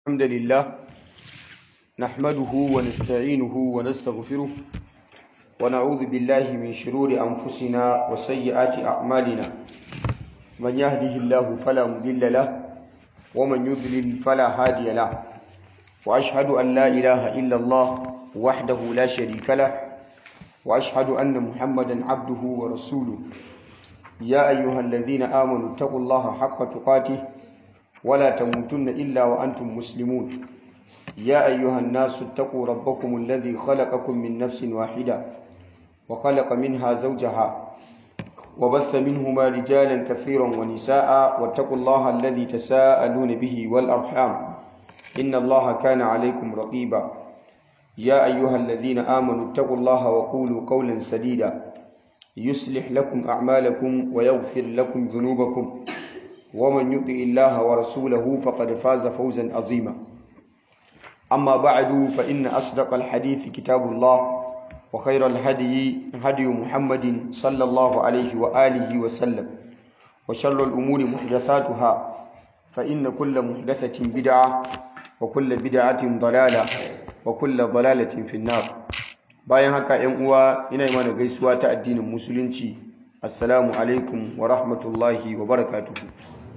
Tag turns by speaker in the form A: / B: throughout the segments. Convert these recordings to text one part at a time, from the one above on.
A: الحمد لله نحمده ونستعينه ونستغفره ونعوذ بالله من شرور أنفسنا وسيئات أعمالنا من يهده الله فلا مضل له ومن يضلل فلا هادي له وأشهد أن لا إله إلا الله وحده لا شريك له وأشهد أن محمدا عبده ورسوله يا أيها الذين آمنوا اتقوا الله حق تقاته ولا تموتن إلا وأنتم مسلمون يا أيها الناس اتقوا ربكم الذي خلقكم من نفس واحدة وخلق منها زوجها وبث منهما رجالا كثيرا ونساء واتقوا الله الذي تساءلون به والأرحام إن الله كان عليكم رقيبا يا أيها الذين آمنوا اتقوا الله وقولوا قولا سديدا يصلح لكم أعمالكم ويغفر لكم ذنوبكم ومن يطع الله ورسوله فقد فاز فوزا عظيما أما بعد فإن أصدق الحديث كتاب الله وخير الهدي هدي محمد صلى الله عليه وآله وسلم وشر الأمور محدثاتها فإن كل محدثة بدعة وكل بدعة ضلالة وكل ضلالة في النار bayan haka ‘yan uwa ina mana gaisuwa ta addinin musulunci assalamu alaikum wa rahmatullahi wa barakatuhu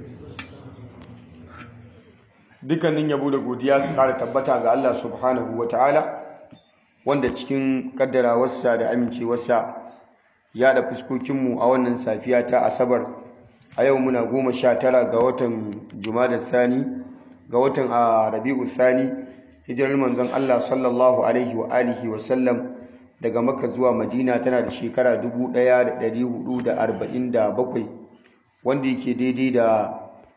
A: dukkanin yabo da godiya su kara tabbata ga Allah subhanahu wa ta'ala wanda cikin kaddarawarsa da amincewarsa ya da fuskokinmu a wannan safiya ta asabar a yau muna goma sha tara ga watan jumadar thani ga watan a rabi'u thani hijirar manzon Allah sallallahu alaihi wa alihi wa sallam daga Makka zuwa Madina tana da shekara 1447 wanda yake daidai da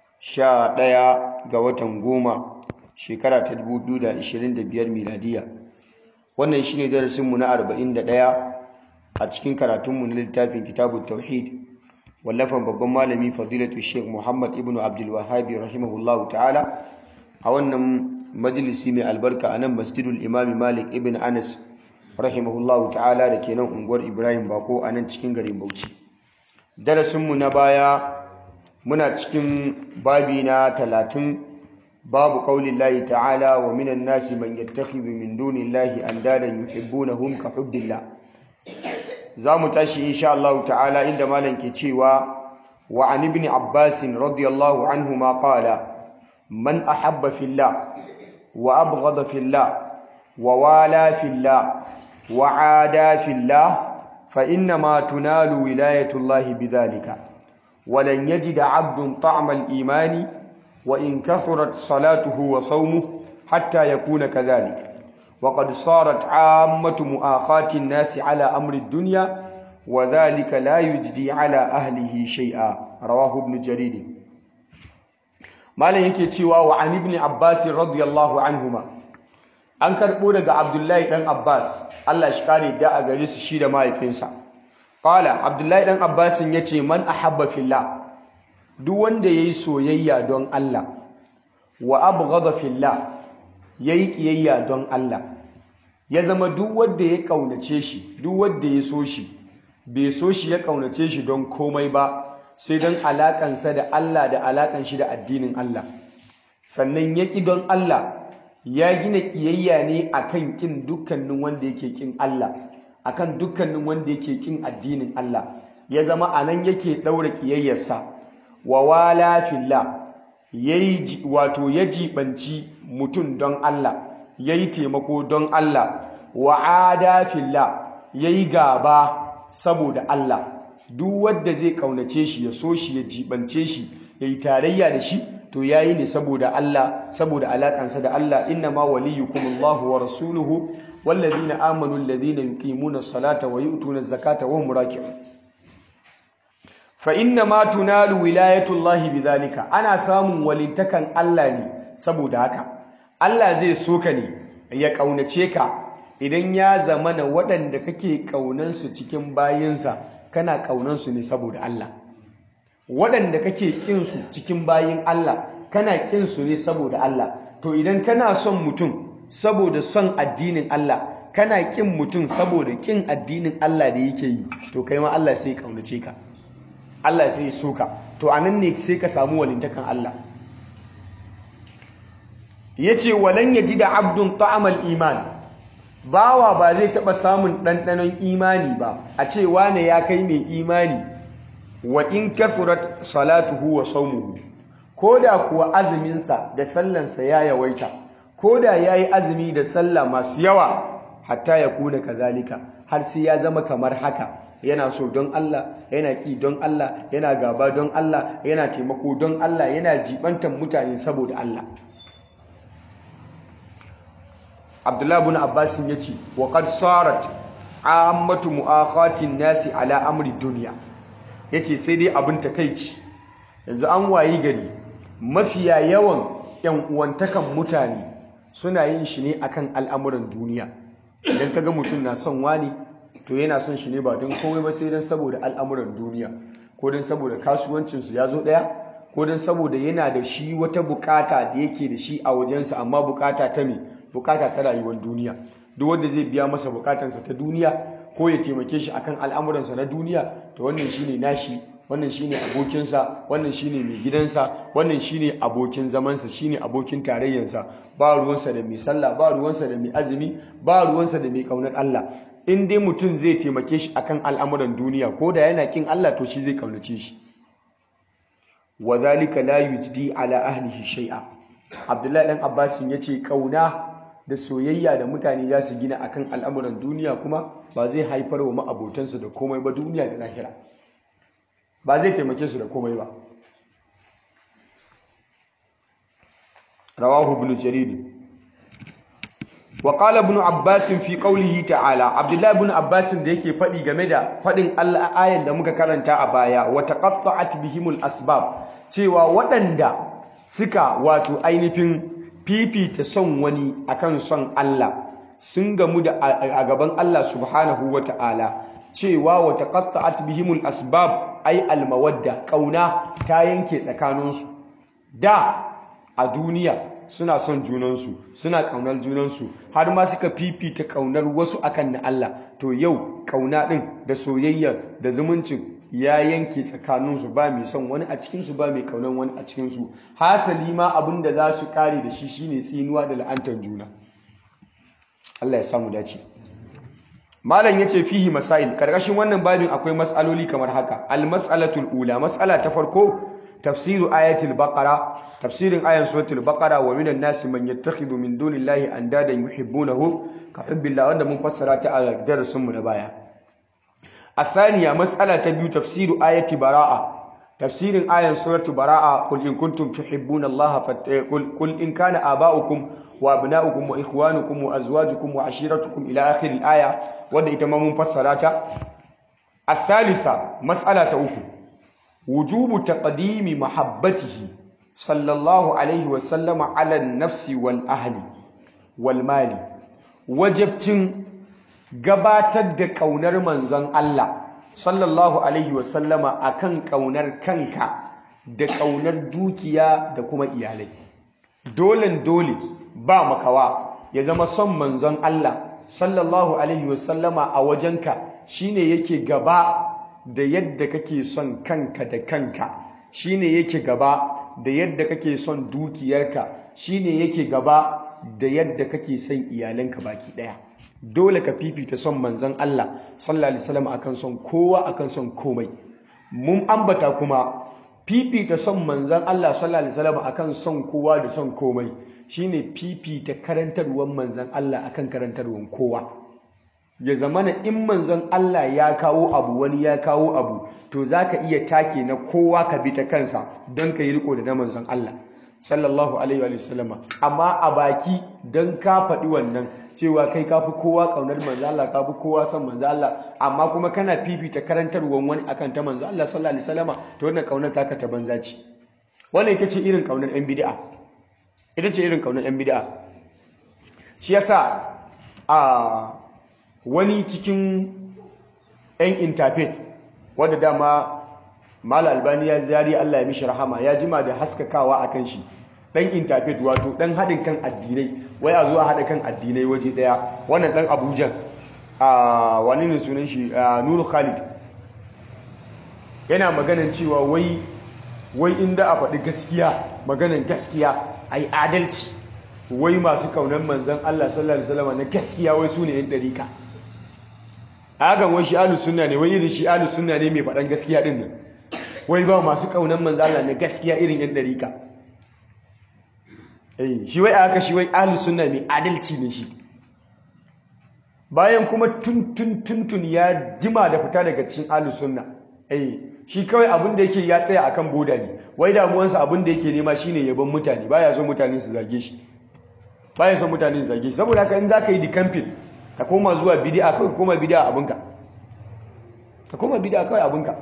A: 11 ga watan goma shekara ta 2025 miladiya wannan shine darasinmu na 41 a cikin karatunmu na littafin kitabut tauhid wallafan babban malami fadilatu sheikh Muhammad ibn Abdul Wahhab rahimahullahu ta'ala a wannan majalisi mai albarka a nan masjidul imami malik ibn anas rahimahullahu ta'ala da ke nan unguwar ibrahim bako a nan cikin garin bauchi darasinmu na baya muna cikin babi na talatin babu ƙaunin layi ta'ala wa minan nasi man yattakhidhu min dunin lahi an dadan yuhibbunahum ka hubbillah za mu tashi insha Allah ta'ala inda malam ke cewa wa an ibn abbas radiyallahu anhu ma qala man ahabba fillah وأبغض في الله ووالى في الله وعادى في الله فإنما تنال ولاية الله بذلك ولن يجد عبد طعم الإيمان وإن كثرت صلاته وصومه حتى يكون كذلك وقد صارت عامة مؤاخاة الناس على أمر الدنيا وذلك لا يجدي على أهله شيئا رواه ابن جرير malam yake cewa wa an ibn abbas radiyallahu anhuma an karbo daga abdullahi dan abbas Allah shi kare da a gare su shi da mahaifinsa qala abdullahi dan abbas yace man ahabba fillah duk wanda yayi soyayya don Allah wa abghada fillah yayi kiyayya don Allah ya zama duk wanda ya kaunace shi duk wanda ya so shi bai so shi ya kaunace shi don komai ba sai don alaƙansa da Allah da alaƙan shi da addinin Allah sannan ya ƙi don Allah ya gina ƙiyayya ne akan ƙin dukkanin wanda yake ƙin Allah akan dukkanin wanda yake ƙin addinin Allah ya zama a nan yake ɗaura ƙiyayyarsa wa wala fillah yayi wato ya jibanci mutum don Allah yayi taimako don Allah wa ada fillah yayi gaba saboda Allah duk wanda zai kaunace shi ya so shi ya jibance shi ya yi tarayya da shi to ya yi ne saboda Allah saboda alakansa da Allah inna ma waliyukum Allahu wa rasuluhu wallazina amanu allazina yuqimuna as-salata wa yu'tuna az-zakata wa hum raki'un fa inna ma tunalu wilayatu Allahi bidhalika ana samun walintakan Allah ne saboda haka Allah zai so ka ne ya kaunace ka idan ya zamana waɗanda kake kaunansu cikin bayinsa kana ƙaunansu ne saboda Allah waɗanda kake ƙinsu cikin bayin Allah kana ƙinsu ne saboda Allah to idan kana son mutum saboda son addinin Allah kana ƙin mutum saboda ƙin addinin Allah da yake yi to kai ma Allah sai ya ƙaunace ka Allah sai ya soka to anan ne sai ka samu walintakan Allah yace walan da abdun ta'amal iman bawa ba zai taba samun ɗanɗanon imani ba a ce wane ya kai mai imani wa in kathurat salatuhu wa sawmuhu koda kuwa azuminsa da sallansa ya yawaita koda yayi azumi da sallah masu yawa hatta ya kuna kazalika har sai ya zama kamar haka yana so don Allah yana ki don Allah yana gaba don Allah yana taimako don Allah yana jibantan mutane saboda Allah Abdullah ibn Abbas yace wa qad sarat ammatu mu'akhatin nasi ala amri dunya yace sai dai abin takeici yanzu an wayi gari mafiya yawan yan uwantakan mutane suna yin shi ne akan al'amuran duniya idan kaga mutum na son wani to yana son shi ne ba don komai ba sai don saboda al'amuran duniya ko don saboda kasuwancinsu ya zo ɗaya ko don saboda yana da shi wata bukata da yake da shi a wajensa amma bukata ta me bukata ta rayuwar duniya duk wanda zai biya masa bukatansa ta duniya ko ya taimake shi akan al'amuransa na duniya to wannan shine nashi wannan shine abokinsa wannan shine mai gidansa wannan shine abokin zamansa shine abokin tarayyarsa ba ruwansa da mai sallah ba ruwansa da mai azumi ba ruwansa da mai kaunar Allah in dai mutum zai taimake shi akan al'amuran duniya ko da yana kin Allah to shi zai kaunace shi wa zalika la yujdi ala ahlihi shay'a Abdullahi dan Abbas yace kauna da soyayya da mutane za su gina akan al'amuran duniya kuma ba zai haifar wa ma'abotansu da komai ba duniya da lahira ba zai taimake su da komai ba rawahu ibn jarir wa qala ibn abbas fi qawlihi ta'ala abdullahi ibn abbas da yake fadi game da fadin Allah ayan da muka karanta a baya wa taqatta'at bihimul asbab cewa waɗanda suka wato ainihin fifita son wani akan son Allah sun gamu da a gaban Allah subhanahu wata'ala cewa wa taqatta'at bihimul asbab ay almawadda kauna ta yanke tsakaninsu da a duniya suna son junansu suna kaunar junansu har ma suka fifita kaunar wasu akan na Allah to yau kauna din da soyayya da zumuncin ya yanke tsakaninsu ba mai son wani a cikinsu ba mai kaunar wani a cikinsu hasali ma abin da za su kare da shi shine tsinuwa da la'antar juna Allah ya samu dace malam yace fihi masail karkashin wannan babin akwai mas'aloli kamar haka al mas'alatul ula mas'ala ta farko tafsiru ayatul baqara tafsirin ayan suratul baqara wa minan nasi man yattakhidhu min dunillahi andadan yuhibbunahu ka hubbillah wanda mun fassara ta a darasin mu na baya الثانية مسألة تبيو تفسير آية براءة تفسير آية سورة براءة قل إن كنتم تحبون الله فت... قل... قل إن كان آباؤكم وأبناؤكم وإخوانكم وأزواجكم وعشيرتكم إلى آخر الآية ودى إتمام مفسرات الثالثة مسألة أخرى وجوب تقديم محبته صلى الله عليه وسلم على النفس والأهل والمال وجبتن gabatar da ƙaunar manzon Allah sallallahu alaihi wasallama akan ƙaunar kanka da ƙaunar dukiya da kuma iyalai dolen dole ba makawa ya zama son manzon Allah sallallahu alaihi wasallama a wajenka shine yake gaba da yadda kake son kanka da kanka shine yake gaba da yadda kake son dukiyarka shine yake gaba da yadda kake son iyalanka baki daya dole ka fifita son manzon Allah sallallahu alaihi wasallam akan son kowa akan son komai mun ambata kuma fifita son manzon Allah sallallahu alaihi wasallam akan son kowa da son komai shine fifita karantarwar manzon Allah akan karantarwar kowa ya zamana in manzon Allah ya kawo abu wani ya kawo abu to zaka iya take na kowa ka bi ta kansa don ka yi riko da na manzon Allah sallallahu alaihi wa sallama amma a baki don ka faɗi wannan cewa kai ka fi kowa ƙaunar manzo Allah ka fi kowa son manzo Allah amma kuma kana fifita karantarwar wani akan ta manzo Allah sallallahu alaihi wasallama to wannan ƙaunar taka ta banza ce wannan ita ce irin ƙaunar yan bid'a ita ce irin ƙaunar yan bid'a shi yasa a wani cikin yan interfaith wanda dama Mala Albani ya ziyari Allah ya mishi rahama ya jima da haskakawa akan shi dan interfaith wato dan haɗin kan addinai wai a zuwa haɗa kan addinai waje ɗaya wannan dan Abuja a wani ne sunan shi Nuru Khalid yana maganan cewa wai wai inda a faɗi gaskiya maganan gaskiya ai adalci wai masu kaunar manzan Allah sallallahu alaihi wasallam na gaskiya wai su ne yan dariƙa a hakan wai shi ahlus sunna ne wai irin shi ahlus sunna ne mai faɗan gaskiya din nan wai ba masu kaunar manzan Allah na gaskiya irin yan dariƙa eh shi wai a haka shi wai ahlus sunna mai adalci ne shi bayan kuma tun tun tun tun ya jima da fita daga cikin ahlus sunna eh shi kawai abin da yake ya tsaya akan boda ne wai damuwansa abin da yake nema shine yaban mutane baya son mutane su zage shi baya son mutane su zage shi saboda haka in zaka yi dikamfin ka koma zuwa bid'a kawai koma bid'a abinka ka koma bid'a kawai abinka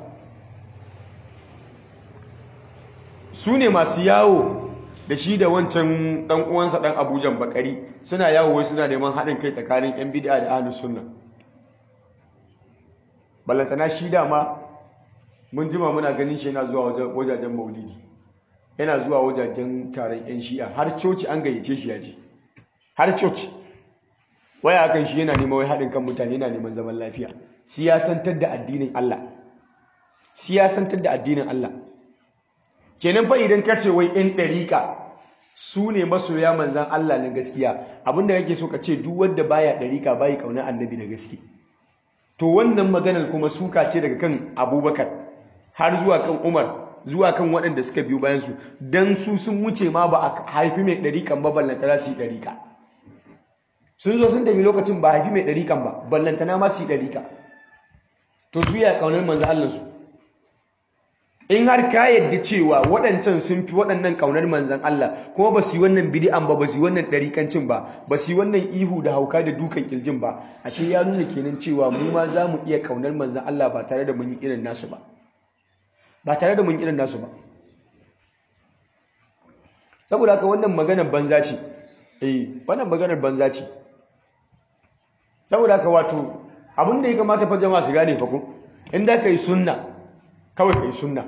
A: su ne masu yawo da shi da wancan dan uwansa dan Abujan Bakari suna yawo wai suna neman haɗin kai tsakanin yan bid'a da ahlus sunna ballantana shi dama mun jima muna ganin shi yana zuwa wajajen maulidi yana zuwa wajajen taron yan shi'a har coci an gayyace shi ya je har coci waya kan shi yana neman wai haɗin kan mutane yana neman zaman lafiya siyasantar da addinin Allah siyasantar da addinin Allah kenan fa idan ka ce wai yan ɗariƙa su ne masoya manzan Allah na gaskiya abinda kake so ka ce duk wanda baya ɗariƙa bayi ƙaunar annabi da gaske to wannan maganar kuma suka ce daga kan abubakar har zuwa kan umar zuwa kan waɗanda suka biyu bayansu don su sun wuce ma ba a haifi mai ɗariƙan ba ballantana su yi ɗariƙa sun zo sun tafi lokacin ba haifi mai ɗariƙan ba ballantana ma su yi ɗariƙa to su ya ƙaunar manzo Allah su in har ka yadda cewa waɗancan sun fi waɗannan ƙaunar manzan Allah kuma ba su yi wannan bidi'an ba ba su yi wannan ɗarikancin ba ba su yi wannan ihu da hauka da dukan ƙirjin ba ashe ya nuna kenan cewa mu ma za mu iya ƙaunar manzan Allah ba tare da mun yi irin nasu ba ba tare da mun irin nasu ba saboda haka wannan maganar banza ce eh wannan maganar banza ce saboda haka wato abin da ya kamata fa jama'a su gane fa ko in da ka yi sunna kawai ka yi sunna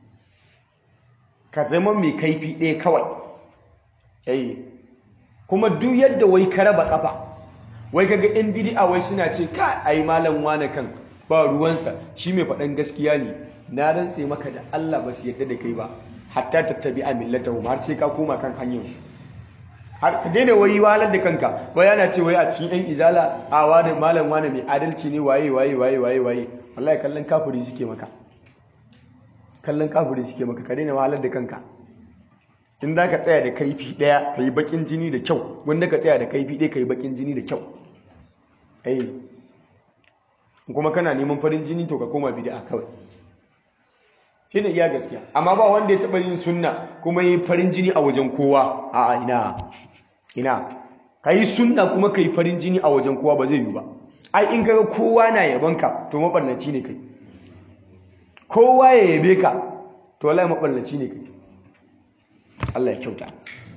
A: ka zama mai kaifi ɗaya kawai eh kuma duk yadda wai ka raba kafa wai kaga yan bid'a wai suna ce ka ai malam wane kan ba ruwansa shi mai faɗan gaskiya ne na rantse maka da Allah ba su yadda da kai ba hatta tattabi a millatahum har sai ka koma kan hanyarsu har ka daina wai walar da kanka wai yana ce wai a cikin yan izala a wani malam wani mai adalci ne waye waye waye waye waye wallahi kallon kafiri suke maka kallon kafiri suke maka ka daina walar da kanka in za ka tsaya da kaifi ɗaya ka yi bakin jini da kyau wanda ka tsaya da kaifi ɗaya ka yi bakin jini da kyau ai kuma kana neman farin jini to ka koma bid'a kawai shi ne iya gaskiya amma ba wanda ya taɓa yin sunna kuma yi farin jini a wajen kowa a ina ina ka yi sunna kuma ka yi farin jini a wajen kowa ba zai yi ba ai in kaga kowa na yabanka to maɓarnaci ne kai kowa ya yabe ka to wallahi maɓarnaci ne kai Allah ya kyauta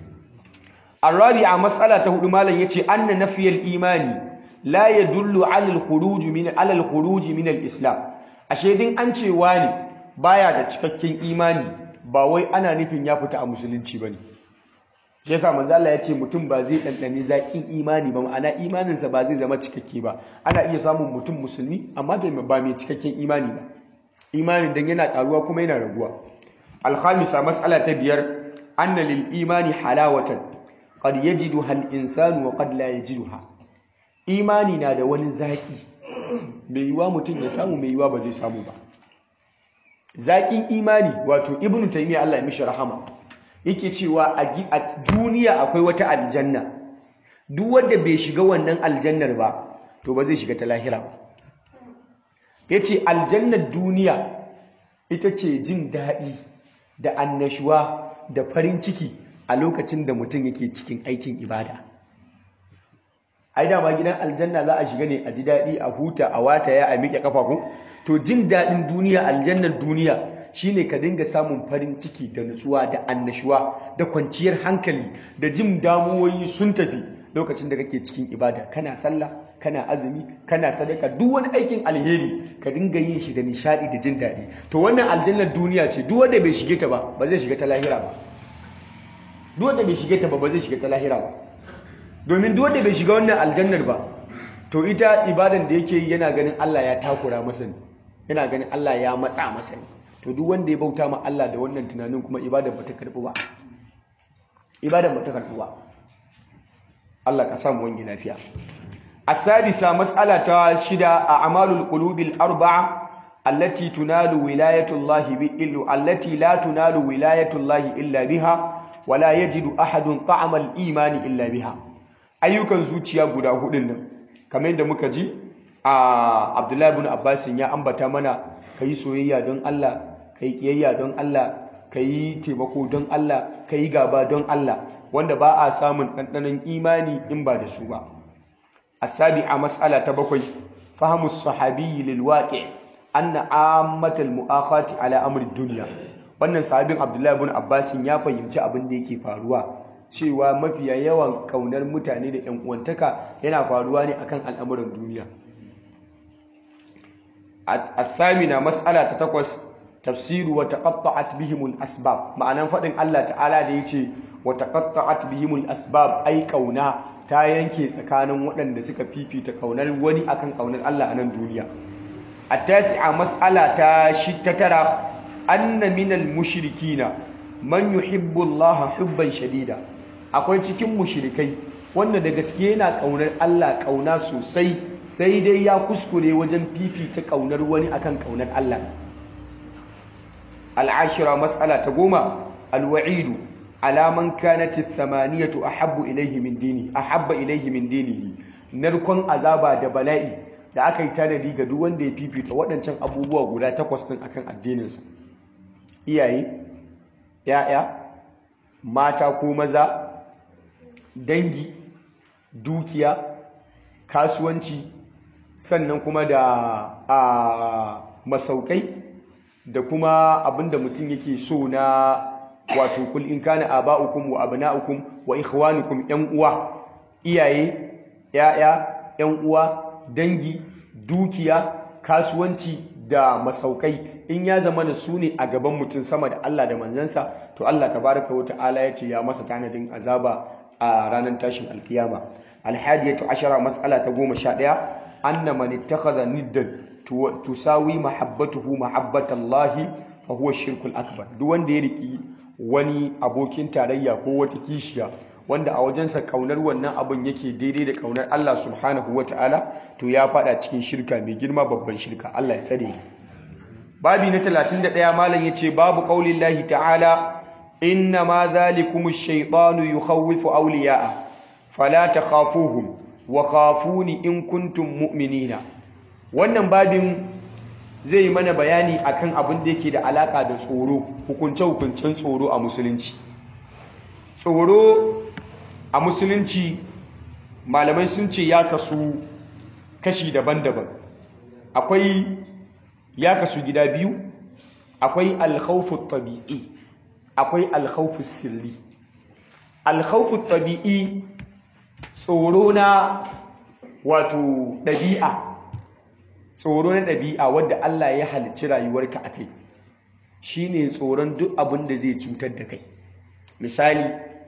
A: a matsala ta hudu malam yace anna nafiyal imani la yadullu ala al-khuruj min ala al-khuruj min al-islam ashe din an ce wani baya da cikakken imani ba wai ana nufin ya fita a musulunci bane shi yasa manzo Allah ya ce mutum ba zai dandane zakin imani ba ma'ana imaninsa ba zai zama cikakke ba ana iya samun mutum musulmi amma ba mai cikakken imani ba imani dan yana karuwa kuma yana raguwa al-khamisa mas'ala ta biyar anna lil imani halawatan qad yajiduha al-insanu wa qad la yajiduha imani na da wani zaki mai yiwa mutum ya samu mai yiwa ba zai samu ba zaƙin imani wato ibnu taymiya Allah ya mishi rahama yake cewa a duniya akwai wata aljanna duk wanda bai shiga wannan aljannar ba to ba zai shiga ta lahira ba yace aljannar duniya ita ce jin daɗi da annashuwa da farin ciki a lokacin da mutum yake cikin aikin ibada ai dama gidan aljanna za a shiga ne a ji daɗi a huta a wataya a miƙe ƙafa ko to jin daɗin duniya aljannar duniya shine ka dinga samun farin ciki da nutsuwa da annashuwa da kwanciyar hankali da jin damuwoyi sun tafi lokacin da kake cikin ibada kana sallah kana azumi kana sadaka duk wani aikin alheri ka dinga yin shi da nishadi da jin daɗi to wannan aljannar duniya ce duk wanda bai shige ta ba ba zai shiga ta lahira ba duk wanda bai shige ta ba ba zai shiga ta lahira ba domin duk wanda bai shiga wannan aljannar ba to ita ibadan da yake yi yana ganin Allah ya takura masa ne yana ganin Allah ya matsa masa ne to duk wanda ya bauta ma Allah da wannan tunanin kuma ibadan ba ta karɓu ba ibadan ba ta karɓu ba Allah ka samu wangi lafiya as-sadisa mas'ala ta shida a amalul qulubil arba'a allati tunalu wilayatullahi bi illu allati la tunalu wilayatullahi illa biha wa la yajidu ahadun ta'ama al-imani illa biha ayyukan zuciya guda hudun nan kamar yadda muka ji a Abdullahi ibn Abbas ya ambata mana kai soyayya don Allah kai kiyayya don Allah kai taimako don Allah kai gaba don Allah wanda ba a samun ɗanɗanon imani in ba da su ba asabi'a mas'ala ta bakwai fahimu sahabi lil waqi' anna ammatal mu'akhati ala amri dunya wannan sahabin Abdullahi ibn Abbas ya fahimci abin da yake faruwa cewa mafiya yawan kaunar mutane da ƴan uwantaka yana faruwa ne akan al'amuran duniya الثامنة مسألة تتقوس تفسير وتقطعت بهم الأسباب معنى فإن الله تعالى ديتي وتقطعت بهم الأسباب أي كونا ta yanke tsakanin waɗanda suka fifita kaunar wani akan kaunar Allah a nan duniya at-tasi'a mas'ala ta tara anna minal mushrikina man yuhibbu Allah hubban shadida akwai cikin mushrikai wanda da gaske yana kaunar Allah kauna sosai sai dai ya kuskure wajen fifita kaunar wani akan kaunar Allah al'ashira mas'ala ta goma alwa'idu alaman kanat thamaniyatu ahabbu ilayhi min dini ahabba ilayhi min dinihi narkon azaba da bala'i da aka yi tanadi ga duk wanda ya fifita waɗancan abubuwa guda takwas din akan addininsa iyaye ya'ya mata ko maza dangi dukiya kasuwanci sannan kuma da a masaukai da kuma abinda mutum yake so na wato kul in kana aba'ukum wa abna'ukum wa ikhwanukum yan uwa iyaye yaya yan uwa dangi dukiya kasuwanci da masaukai in ya zama da su ne a gaban mutum sama da Allah da manzansa to Allah tabaraka wa ta'ala ya ce ya masa tanadin azaba a ranar tashin alkiyama alhadiyatu ashara mas'ala ta goma sha ɗaya anna man ittakhadha niddan tusawi mahabbatuhu mahabbatallahi fa huwa shirkul akbar duk wanda ya riki wani abokin tarayya ko wata kishiya wanda a wajensa kaunar wannan abin yake daidai da kaunar Allah subhanahu wata'ala to ya fada cikin shirka mai girma babban shirka Allah ya tsare babi na 31 malam yace babu qaulillahi ta'ala inna ma dhalikumu shaytanu yukhawwifu awliya'a fala takhafuhum wa khafuni in kuntum mu'minina wannan babin zai yi mana bayani akan abin da yake da alaka da tsoro hukunce-hukuncen tsoro a musulunci tsoro a musulunci malamai sun ce ya kasu kashi daban-daban akwai ya kasu gida biyu akwai alkhawfu tabi'i akwai alkhawfu sirri alkhawfu tabi'i tsoro na wato ɗabi'a tsoro na ɗabi'a wadda Allah ya halicci rayuwarka a kai shi ne tsoron duk abin da zai cutar da kai misali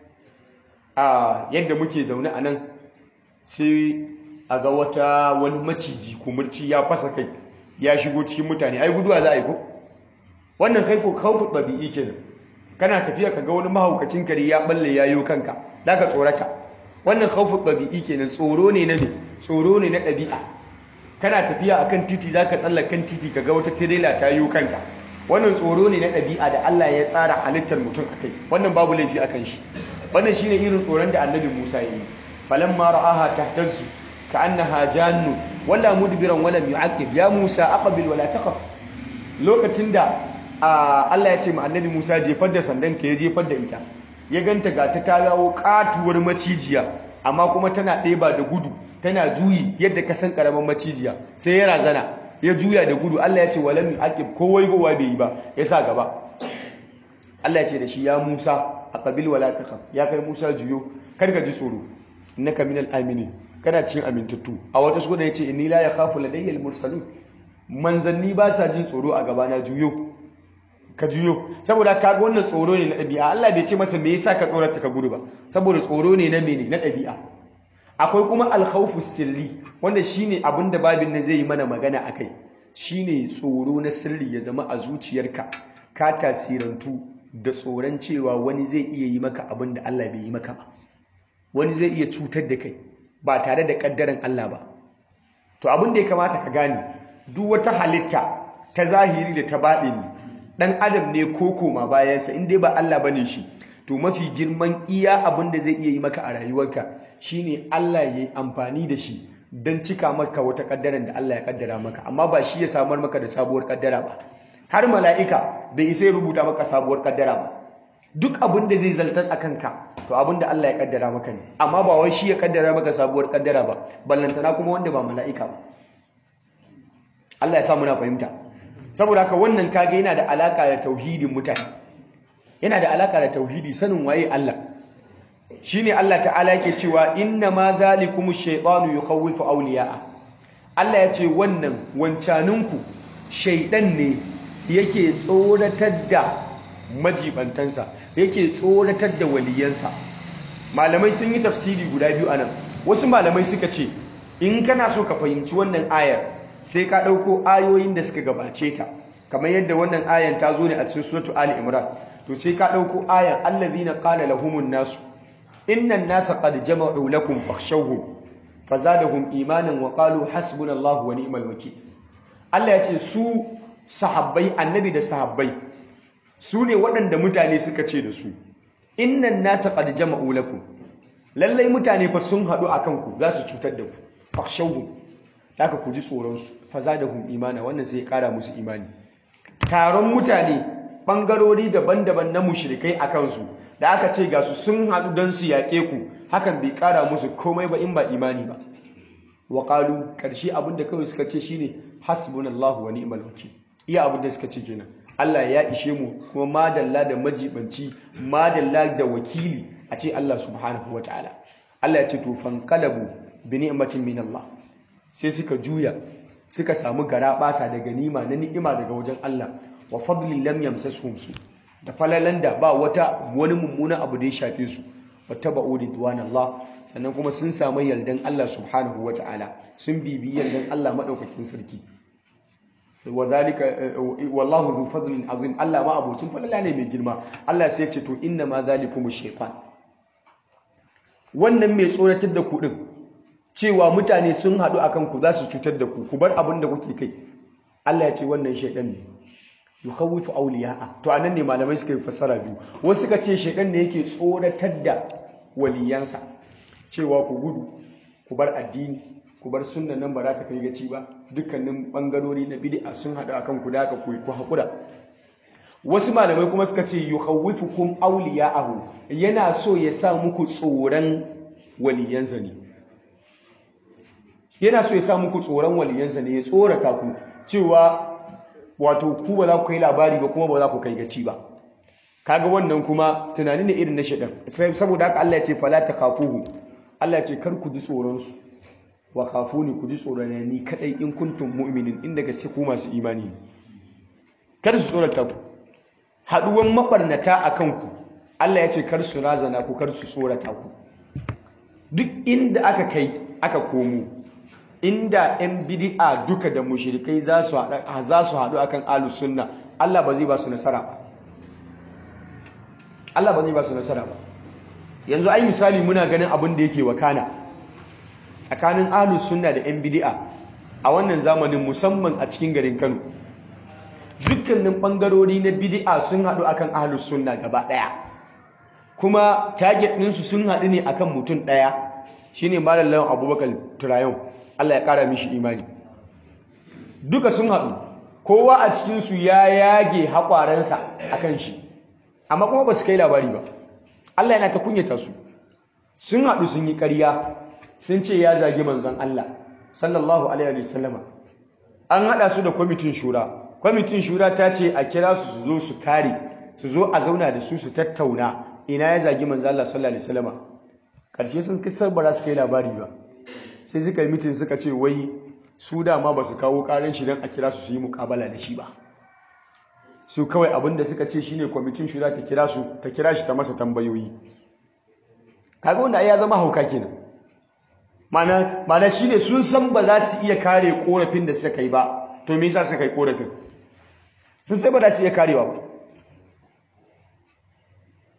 A: a yadda muke zaune a nan sai a ga wata wani maciji kumurci ya fasa kai ya shigo cikin mutane ai guduwa za a yi ko wannan haifo kawfu ɗabi'i kenan kana tafiya ka ga wani mahaukacin kare ya balle ya yi kanka da ka tsorata wannan khawfu ɗabi'i kenan tsoro ne na me tsoro ne na ɗabi'a kana tafiya akan titi zaka tsallakan titi kaga wata tirela ta yi kanka wannan tsoro ne na ɗabi'a da Allah ya tsara halittar mutum akai wannan babu laifi akan shi wannan shine irin tsoron da Annabi Musa ya yi falamma ra'aha tahtazzu ka'annaha jannu wala mudbiran wala yu'aqib ya Musa aqbil wala takhaf lokacin da Allah ya ce ma Annabi Musa jefar da sandan ka ya jefar da ita ya ganta ga ta tawo katuwar macijiya amma kuma tana ɗeba da gudu tana juyi yadda ka san karamin macijiya sai ya razana ya juya da gudu Allah ya ce walam yu'aqib ko waigowa bai yi ba ya sa gaba Allah ya ce da shi ya Musa aqbil wala takhaf ya kai Musa juyo kar ka ji tsoro innaka minal aminin kana cikin amintattu a wata sura yace inni la yakhafu ladayya al-mursalun manzanni ba sa jin tsoro a gaba na juyo ka juyo saboda kaga wannan tsoro ne na ɗabi'a Allah bai ce masa me yasa ka tsorata ka gudu ba saboda tsoro ne na mene na ɗabi'a akwai kuma alkhawfu sirri wanda shine abin da babin nan zai yi mana magana akai shine tsoro na sirri ya zama a zuciyarka ka tasirantu da tsoron cewa wani zai iya yi maka abin da Allah bai yi maka ba wani zai iya cutar da kai ba tare da kaddaran Allah ba to abin da ya kamata ka gane duk wata halitta ta zahiri da ta baɗini dan adam ne ko koma bayansa in dai ba Allah bane shi to mafi girman iya abin da zai iya yi maka a rayuwarka shine Allah ya yi amfani da shi don cika maka wata kaddaran da Allah ya kaddara maka amma ba shi ya samar maka da sabuwar kaddara ba har mala'ika bai isa ya rubuta maka sabuwar kaddara ba duk abin da zai zaltar a kanka to abin da Allah ya kaddara maka ne amma ba wai shi ya kaddara maka sabuwar kaddara ba ballantana kuma wanda ba mala'ika ba Allah ya sa muna fahimta saboda haka wannan kage yana da alaka da tauhidin mutane yana da alaka da tauhidi sanin waye Allah shine Allah ta'ala yake cewa inna ma zalikum ash-shaytanu yukhawwifu awliya'a Allah ya ce wannan wancaninku shaidan ne yake tsoratar da majibantansa yake tsoratar da waliyansa malamai sun yi tafsiri guda biyu anan wasu malamai suka ce in kana so ka fahimci wannan ayar sai ka ɗauko ayoyin da suka gabace ta kamar yadda wannan ayan ta zo ne a cikin suratu ali imran to sai ka ɗauko ayan allazina qala lahumun nasu innan nasa qad jama'u lakum fakhshawhum fazadahum imanan wa qalu hasbunallahu wa ni'mal wakeel Allah ya ce su sahabbai annabi da sahabbai su ne waɗanda mutane suka ce da su innan nasa qad jama'u lakum lallai mutane fa sun haɗu akan ku za su cutar da ku fakhshawhum haka ku ji tsoron su fazadahum imana wannan sai ya ƙara musu imani taron mutane bangarori daban-daban na mushrikai akan su da aka ce ga su sun haɗu don su yaƙe ku hakan bai ƙara musu komai ba in ba imani ba wa qalu ƙarshe abinda kawai suka ce shine hasbunallahu wa ni'mal wakil iya abinda suka ce kenan Allah ya ishe mu kuma madalla da majibanci madalla da wakili a ce Allah subhanahu wa ta'ala Allah ya ce to fanqalabu bi ni'matin min Allah sai suka juya suka samu gara basa da ganima na ni'ima daga wajen Allah wa fadlin lam yamsasuhum su da falalan da ba wata wani mummunan abu da ya shafe su wata ba'u ridwan Allah sannan kuma sun samu yardan Allah subhanahu wa ta'ala sun bibi yardan Allah madaukakin sarki wa zalika wallahu dhu fadlin azim Allah ma abocin falala ne mai girma Allah sai ya ce to inna ma zalikum shaytan wannan mai tsoratar da ku din cewa mutane sun haɗu akan ku za su cutar da ku ku bar abin da kuke kai Allah ya ce wannan shaydan ne yukhawifu awliya'a to anan ne malamai suka yi fassara biyu wasu suka ce shaydan ne yake tsoratar da waliyansa cewa ku gudu ku bar addini ku bar sunnan nan ba za ka kai gaci ba dukkanin bangarori na bid'a sun haɗu akan ku da aka ku ku hakura wasu malamai kuma suka ce yukhawifukum awliya'ahu yana so ya sa muku tsoron waliyansa ne yana so ya sa muku tsoron waliyansa ne ya tsorata ku cewa wato ku ba za ku kai labari ba kuma ba za ku kai gaci ba kaga wannan kuma tunani ne irin na shedan saboda haka Allah ya ce fala takhafuhu Allah ya ce kar ku ji tsoron su wa khafuni ku ji tsoron ni kadai in kuntum mu'minin inda gaske ku masu imani kar su tsorata ku haduwan mabarnata akan ku Allah ya ce kar su razana ku kar su tsorata ku duk inda aka kai aka komo inda 'yan bidi'a duka da mushrikai za su haɗu akan ahlus sunna Allah ba zai ba su nasara ba Allah ba zai ba su nasara ba yanzu ai misali muna ganin abin da yake wakana tsakanin ahlus sunna da 'yan bidi'a a wannan zamanin musamman a cikin garin Kano dukkanin bangarori na bidi'a sun haɗu akan ahlus sunna gaba ɗaya kuma target ɗinsu sun haɗu ne akan mutum ɗaya shine malam lawan abubakar turayon Allah ya ƙara mishi imani duka sun haɗu kowa a cikinsu ya yage haƙwarensa a kan shi amma kuma ba su kai labari ba Allah yana ta kunyata su sun haɗu sun yi ƙarya sun ce ya zagi manzon Allah sallallahu alaihi wasallama an haɗa su da kwamitin shura kwamitin shura ta ce a kira su su zo su kare su zo a zauna da su su tattauna ina ya zagi manzon Allah sallallahu alaihi wasallama ƙarshe sun kisar ba za su kai labari ba sai suka yi mitin suka ce wai su dama ba su kawo karin shi don a kira su su yi mukabala da shi ba su kawai abinda suka ce shine kwamitin shura ta kira su ta kira shi ta masa tambayoyi kaga wanda ya zama hauka kenan mana mana shine sun san ba za su iya kare korafin da suka yi ba to me yasa suka yi korafin sun sai ba za su iya karewa ba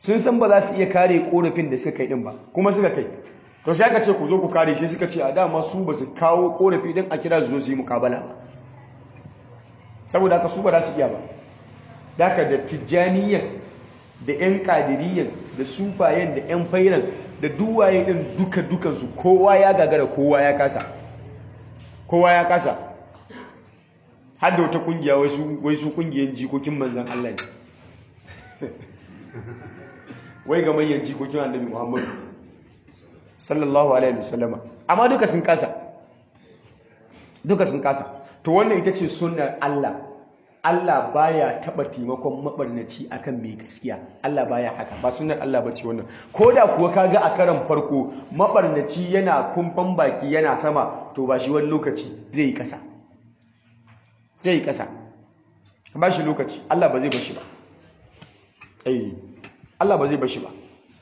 A: sun san ba za su iya kare korafin da suka kai din ba kuma suka kai to sai aka ce ku zo ku kare shi suka ce a dama su ba su kawo korafi din a kira su zo su yi mukabala ba saboda haka su ba za su iya ba daga da tijjaniyan da yan kadiriyan da sufayen da yan fairan da duwaye din duka dukansu kowa ya gagara kowa ya kasa kowa ya kasa har da wata kungiya wai su kungiyan jikokin manzan Allah ne wai ga manyan jikokin annabi Muhammadu sallallahu alaihi wasallama amma duka sun kasa duka sun kasa to wannan ita ce sunnar Allah Allah baya taba taimakon mabarnaci akan mai gaskiya Allah baya haka ba sunnar Allah bace wannan koda kuwa kaga a karan farko mabarnaci yana kumfan baki yana sama to ba shi wani lokaci zai yi kasa zai yi kasa ba shi lokaci Allah ba zai bashi ba eh Allah ba zai bashi ba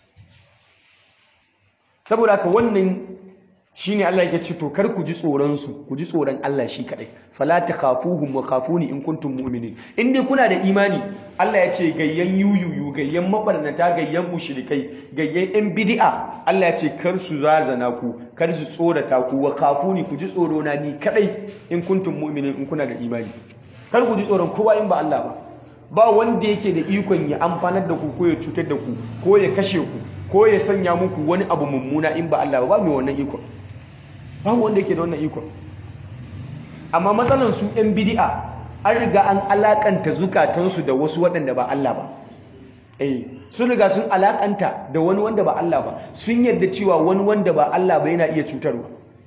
A: saboda haka wannan shine Allah yake ce to kar ku ji tsoron su ku ji tsoron Allah shi kadai fala takhafuhum wa khafuni in kuntum mu'minin in dai kuna da imani Allah ya ce gayyan yuyuyu gayyan mabarnata gayyan mushrikai gayyan yan bid'a Allah ya ce kar su zazana ku kar su tsorata ku wa khafuni ku ji tsoro na ni kadai in kuntum mu'minin in kuna da imani kar ku ji tsoron kowa in ba Allah ba ba wanda yake da ikon ya amfanar da ku ko ya cutar da ku ko ya kashe ku ko ya sanya muku wani abu mummuna in ba Allah ba ba mai wannan ikon ba wanda yake da wannan ikon amma matsalan su yan bid'a an riga an alakanta zukatansu da wasu waɗanda ba Allah ba eh sun riga sun alakanta da wani wanda ba Allah ba sun yarda cewa wani wanda ba Allah ba yana iya cutarwa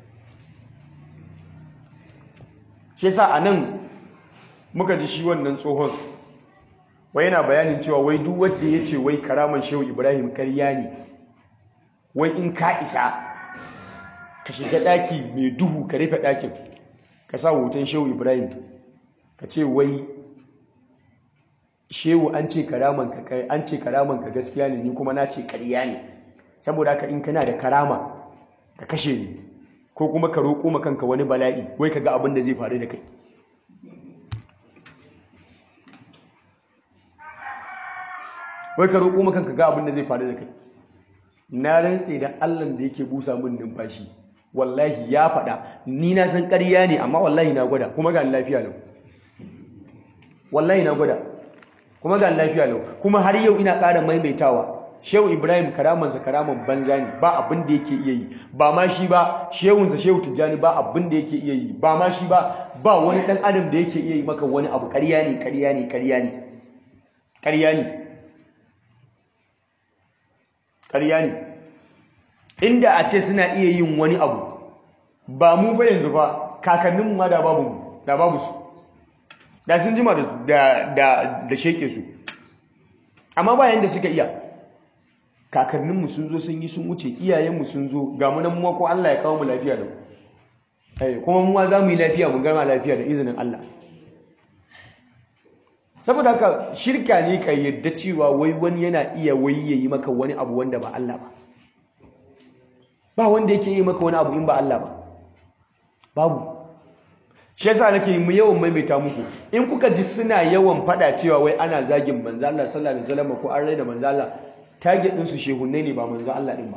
A: shi yasa anan muka ji shi wannan tsohon wai yana bayanin cewa wai duk wanda ya ce wai karaman shehu ibrahim karya ne wai in ka isa ka shiga ɗaki mai duhu ka rufe ɗakin ka sa hoton shehu ibrahim ka ce wai shehu an ce karaman ka an ce karaman ka gaskiya ne ni kuma na ce karya ne saboda haka in kana da karama ka kashe ni ko kuma ka roƙo ma kanka wani bala'i wai ka ga abin da zai faru da kai wai ka roƙo maka ga abin da zai faru da kai na rantse da Allah da yake busa min numfashi wallahi ya faɗa ni na san ƙarya ne amma wallahi na gwada kuma ga lafiya lau wallahi na gwada kuma ga lafiya lau kuma har yau ina ƙara maimaitawa Shehu Ibrahim karamansa karaman banza ne ba abin da yake iya yi ba ma shi ba shehunsa Shehu Tijjani ba abin da yake iya yi ba ma shi ba ba wani ɗan adam da yake iya yi maka wani abu ƙarya ne ƙarya ne ƙarya ne ƙarya ne ƙarya ne inda a ce suna iya yin wani abu ba mu ba yanzu ba kakannin ma da babu da babu su da sun jima da da da sheke su amma ba yanda suka iya kakanninmu sun zo sun yi sun wuce iyayenmu sun zo ga mu nan mu ko Allah ya kawo mu lafiya da mu kuma mu za mu yi lafiya mu gama lafiya da izinin Allah saboda haka shirka ne ka yadda cewa wai wani yana iya wai ya yi maka wani abu wanda ba Allah ba ba wanda yake yi maka wani abu in ba Allah ba babu shi yasa nake mu yawan maimaita muku in kuka ji suna yawan fada cewa wai ana zagin manzo Allah sallallahu alaihi wasallam ko an raina manzo Allah target din su shehunne ne ba manzo Allah din ba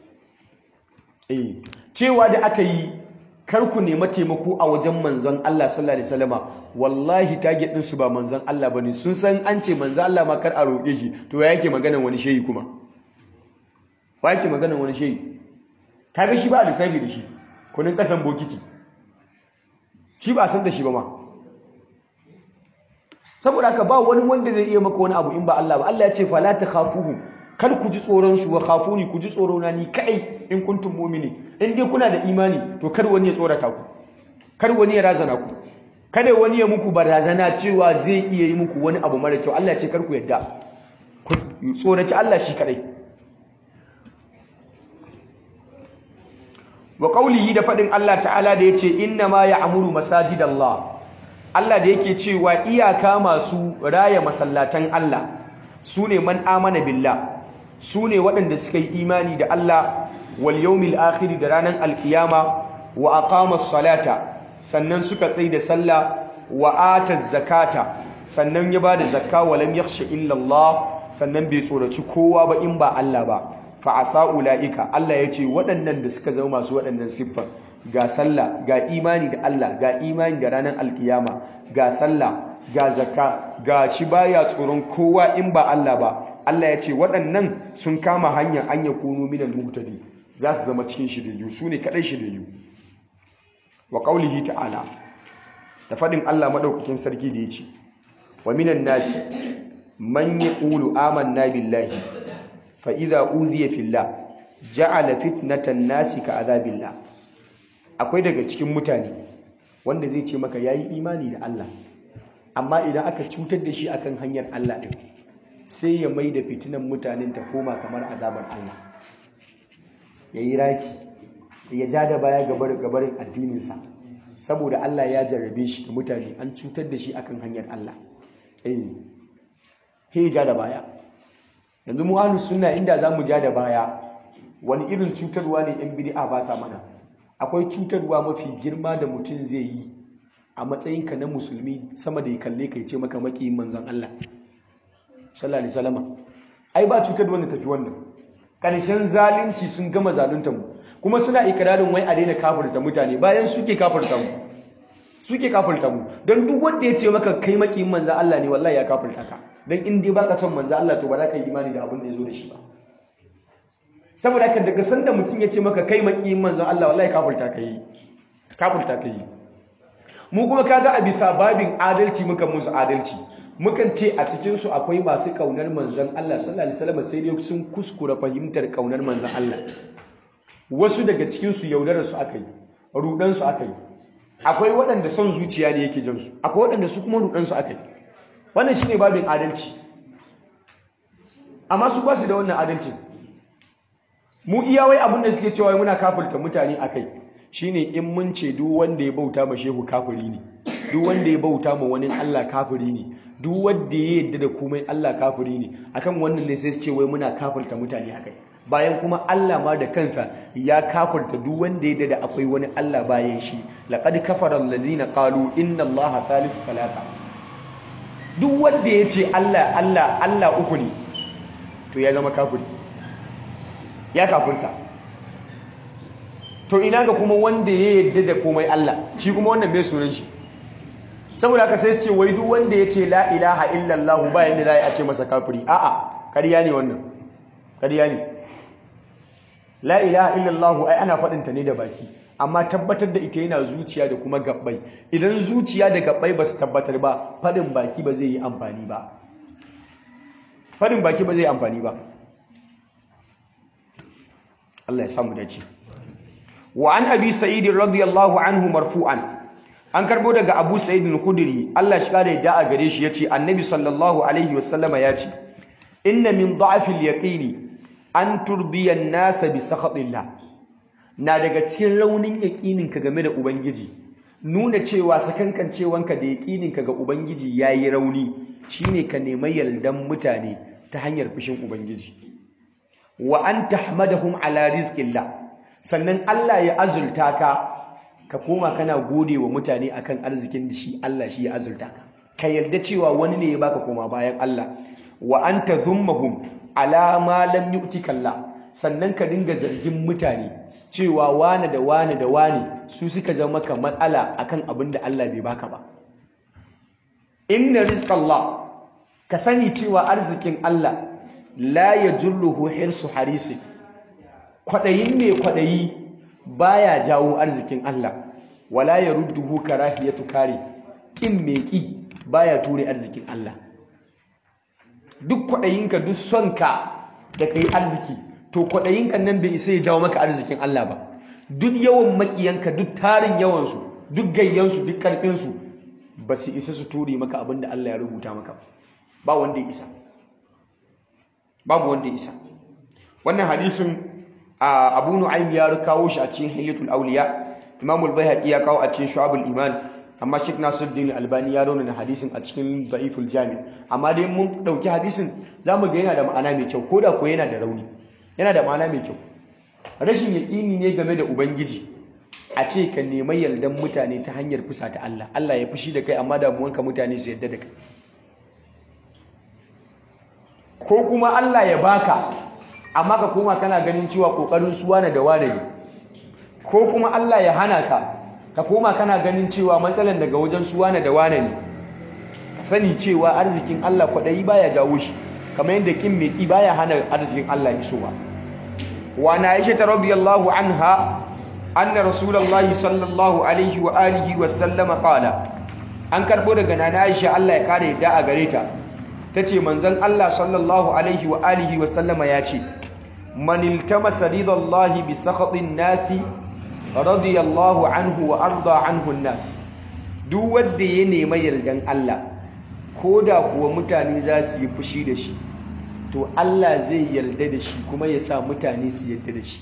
A: eh cewa da aka yi kar ku nema taimako a wajen manzon Allah sallallahu alaihi wasallama wallahi target din su ba manzon Allah bane sun san an ce manzon Allah ma kar a roƙe shi to ya yake maganan wani shehi kuma ba yake maganan wani shehi kaga shi ba a lissafi da shi kunin kasan bokiti shi ba a san da shi ba ma saboda haka ba wani wanda zai iya maka wani abu in ba Allah ba Allah ya ce fala takhafuhum kar ku ji tsoron su wa khafuni ku ji tsoro na ni kai in kuntum mu'mini in dai kuna da imani to kar wani ya tsorata ku kar wani ya razana ku kada wani ya muku barazana cewa zai iya yi muku wani abu mara kyau Allah ya ce kar ku yadda ku tsoraci Allah shi kadai wa qaulihi da fadin Allah ta'ala da yace inna ma ya'muru masajidallah Allah da yake cewa iyaka masu raya masallatan Allah sune man amana billah sune waɗanda suka yi imani da Allah wal yawmil akhir da ranar alkiyama wa aqama salata sannan suka tsaye da sallah wa ata zakata sannan ya bada zakka wa lam yakhsha illa Allah sannan bai tsoraci kowa ba in ba Allah ba fa asa ulaika Allah ya ce waɗannan da suka zama masu waɗannan siffar ga sallah ga imani da Allah ga imani da ranar alkiyama ga sallah ga zakka ga shi baya tsoron kowa in ba Allah ba Allah ya ce waɗannan sun kama hanyar an yakunu minal muhtadi za su zama cikin shiriyu su ne kaɗai shiriyu wa ƙaulihi ta'ala da faɗin Allah maɗaukakin sarki da ya ce wa minan nasi man yaqulu amanna billahi fa idza uziya fillah ja'ala fitnatan nasi ka azabillah akwai daga cikin mutane wanda zai ce maka yayi imani da Allah amma idan aka cutar da shi akan hanyar Allah din sai ya mai da fitinan mutanen ta koma kamar azabar Allah yayi raki ya ja da baya gabarin addininsa saboda Allah ya jarrabe shi da mutane an cutar da shi akan hanyar Allah eh he ja da baya yanzu mu ahlus sunna inda zamu ja da baya wani irin cutarwa ne yan bid'a ba sa mana akwai cutarwa mafi girma da mutum zai yi a matsayinka na musulmi sama da ya kalle ka ce maka makiyin manzon Allah sallallahu alaihi wasallam ai ba cutarwa ne tafi wannan karshen zalunci sun gama zalunta mu kuma suna ikirarin wai a daina kafirta mutane bayan suke kafirta mu suke kafirta mu don duk wanda ya ce maka kai makiyin manzo Allah ne wallahi ya kafirta ka dan in dai baka son manzo Allah to ba za ka yi imani da abin da ya zo da shi ba saboda haka daga sanda mutum ya ce maka kai makiyin manzo Allah wallahi kafirta ka yi kafirta ka yi mu kuma kaga a bisa babin adalci muka musu adalci mukan ce a cikinsu akwai masu kaunar manzon Allah sallallahu alaihi wasallam sai dai sun kuskura fahimtar kaunar manzon Allah wasu daga cikinsu yaudararsu aka yi rudansu aka yi akwai waɗanda son zuciya ne yake jansu akwai waɗanda su kuma rudansu aka yi wannan shi ne babin adalci amma su basu da wannan adalci mu iya wai abin da suke cewa muna kafirta mutane a kai shine in mun ce duk wanda ya bauta ma shehu kafiri ne duk wanda ya bauta ma wani Allah kafiri ne duk wanda ya yadda da komai Allah kafiri ne akan wannan ne sai su ce wai muna kafirta mutane a kai bayan kuma Allah ma da kansa ya kafirta duk wanda ya da akwai wani Allah bayan shi laqad kafara alladhina qalu inna Allaha thalithu thalatha duk wanda ya ce Allah Allah Allah uku ne to ya zama kafiri ya kafirta to ina ga kuma wanda ya yadda da komai Allah shi kuma wannan mai sunan shi saboda haka sai su ce wai duk wanda ya ce la ilaha illallah bayan da za a ce masa kafiri a'a ƙarya ne wannan ƙarya ne la ilaha illallah ai ana faɗin ta ne da baki amma tabbatar da ita yana zuciya da kuma gabbai idan zuciya da gabbai ba su tabbatar ba faɗin baki ba zai yi amfani ba faɗin baki ba zai yi amfani ba Allah ya samu dace wa an abi sa'id radiyallahu anhu marfu'an an karbo daga abu sa'id al-khudri Allah shi kare da a gare shi yace annabi sallallahu alaihi wasallama yace inna min da'fi al-yaqini an turdiya nasa bi sakhatillah na daga cikin raunin yaqininka game da ubangiji nuna cewa sakankancewanka da yaqininka ga ubangiji yayi rauni shine ka nemi yaldan mutane ta hanyar fushin ubangiji wa an tahmadahum ala rizqillah sannan Allah ya azulta ka ka koma kana gode wa mutane akan arzikin da shi Allah shi ya azulta ka ka yarda cewa wani ne ya baka koma bayan Allah wa an tadhummahum ala ma lam yu'tika Allah sannan ka dinga zargin mutane cewa wane da wane da wane su suka zama ka matsala akan abin da Allah bai baka ba inna rizqallah ka sani cewa arzikin Allah la yajulluhu hirsu harisi kwadayin mai kwadayi baya jawo arzikin Allah wala yarudduhu karahiyatu kare kin mai ki baya ture arzikin Allah duk kwaɗayinka duk sonka da ka yi arziki to kwaɗayinka nan bai isa ya jawo maka arzikin Allah ba duk yawan maƙiyanka duk tarin yawansu duk gayyansu duk ƙarfinsu ba su isa su ture maka abin da Allah ya rubuta maka ba wanda ya isa babu wanda ya isa wannan hadisin abu nu'aym ya kawo shi a cikin hilyatul awliya imamul bayhaqi ya kawo a cikin shu'abul iman amma Sheikh Nasiruddin Albani ya rauna hadisin a cikin Da'iful Jami amma dai mun dauki hadisin zamu ga yana da ma'ana mai kyau koda ko yana da rauni yana da ma'ana mai kyau rashin yaqini ne game da ubangiji a ce ka nemi yardan mutane ta hanyar fusa ta Allah Allah ya fushi da kai amma damuwanka mutane su yarda da kai ko kuma Allah ya baka amma ka koma kana ganin cewa kokarin su wane da wane ne ko kuma Allah ya hana ka ka koma kana ganin cewa matsalan daga wajen su wane da wane ne ka sani cewa arzikin Allah kwaɗayi baya jawo shi kamar yadda kin mai ki baya hana arzikin Allah isowa wa na Aisha ta radiyallahu anha anna rasulullahi sallallahu alaihi wa alihi wa sallama qala an karbo daga nana Aisha Allah ya kare da a gare ta tace manzon Allah sallallahu alaihi wa alihi wa sallama ya ce man iltamasa ridallahi bi sakhatin nasi radiyallahu anhu wa arda anhu nas duk wanda ya nema yardan Allah ko da kuwa mutane za su yi fushi da shi to Allah zai yarda da shi kuma ya sa mutane su yarda da shi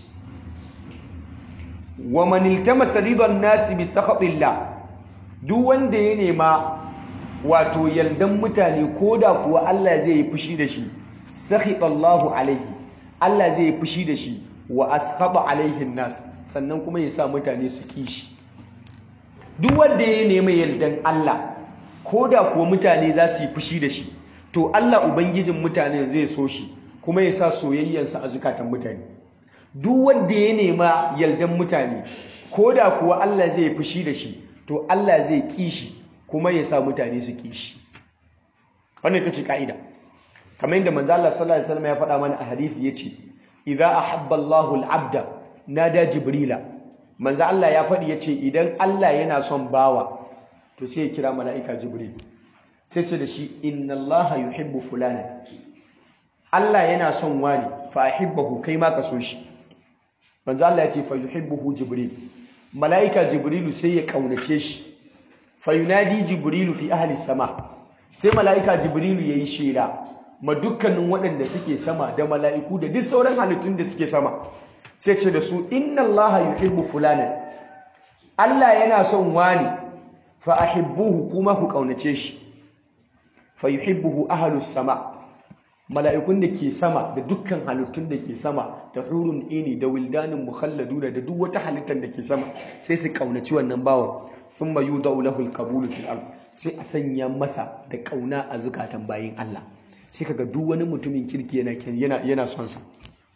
A: wa man iltamasa ridan nasi bi sakhatillah duk wanda ya nema wato yardan mutane ko da kuwa Allah zai yi fushi da shi sakhitallahu alaihi Allah zai yi fushi da shi wa askhata alaihi nas sannan kuma ya sa mutane su kishi duk wanda ya nema yardan Allah ko da kuwa mutane za su yi fushi da shi to Allah ubangijin mutane zai so shi kuma ya sa soyayyarsa a zukatan mutane duk wanda ya nema yardan mutane ko da kuwa Allah zai yi fushi da shi to Allah zai ƙi shi kuma ya sa mutane su ƙi shi wannan ita ce ka'ida kamar yadda manzo Allah sallallahu alaihi wasallam ya faɗa mana a hadisi yace idza ahabba Allahu al-abda nada jibrila manzo Allah ya faɗi yace idan Allah yana son bawa to sai ya kira mala'ika jibril sai ce da shi inna allaha yuhibbu fulana Allah yana son wani fa ahibbahu kai ma ka so shi manzo Allah ya ce fa yuhibbuhu jibril mala'ika jibrilu sai ya kaunace shi fa yunadi jibrilu fi ahli sama sai mala'ika jibrilu yayi shela ma dukkanin waɗanda suke sama da mala'iku da duk sauran halittun da suke sama sai ce da su inna allaha yuhibbu fulana Allah yana son wani fa ahibbuhu kuma ku kaunace shi fa yuhibbuhu ahlus sama mala'ikun da ke sama da dukkan halittun da ke sama da hurun ini da wildanin mukhalladuna da duk wata halittar da ke sama sai su kaunaci wannan bawan thumma yudau lahu alqabulu fil ard sai a sanya masa da kauna a zukatan bayin Allah sai kaga duk wani mutumin kirki yana yana yana son sa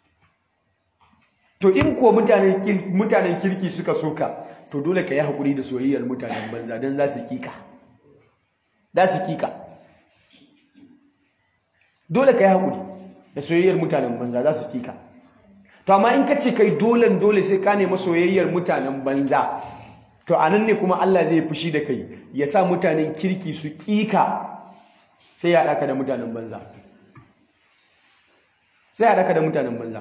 A: to in ko mutanen mutanen kirki suka soka to dole ka yi haƙuri da soyayyar mutanen banza don za su kika za su kika dole ka yi haƙuri da soyayyar mutanen banza za su kika to amma in ka ce kai dolen dole sai ka nemi soyayyar mutanen banza to a nan ne kuma Allah zai fushi da kai ya sa mutanen kirki su kika sai ya haɗaka da mutanen banza sai ya haɗaka da mutanen banza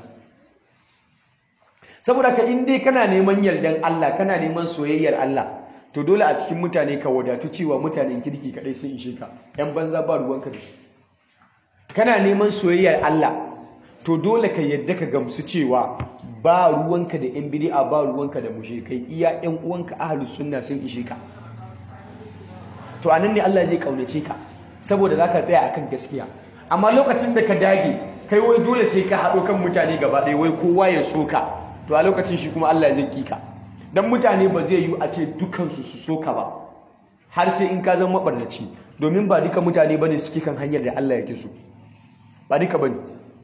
A: saboda ka in dai kana neman yardan Allah kana neman soyayyar Allah to dole a cikin mutane ka wadatu cewa mutanen kirki kadai sun ishe ka yan banza ba ruwanka da su kana neman soyayyar Allah to dole ka yadda ka gamsu cewa ba ruwanka da yan bid'a ba ruwanka da mushrikai iya yan uwanka ahlus sunna sun ishe ka to anan ne Allah zai kaunace ka saboda zaka tsaya akan gaskiya amma lokacin da ka dage kai wai dole sai ka haɗo kan mutane gaba ɗaya wai kowa ya so ka to a lokacin shi kuma Allah zai kika dan mutane ba zai yi a ce dukansu su soka ba har sai in ka zama mabarnaci domin ba duka mutane bane suke kan hanyar da Allah yake so ba duka bane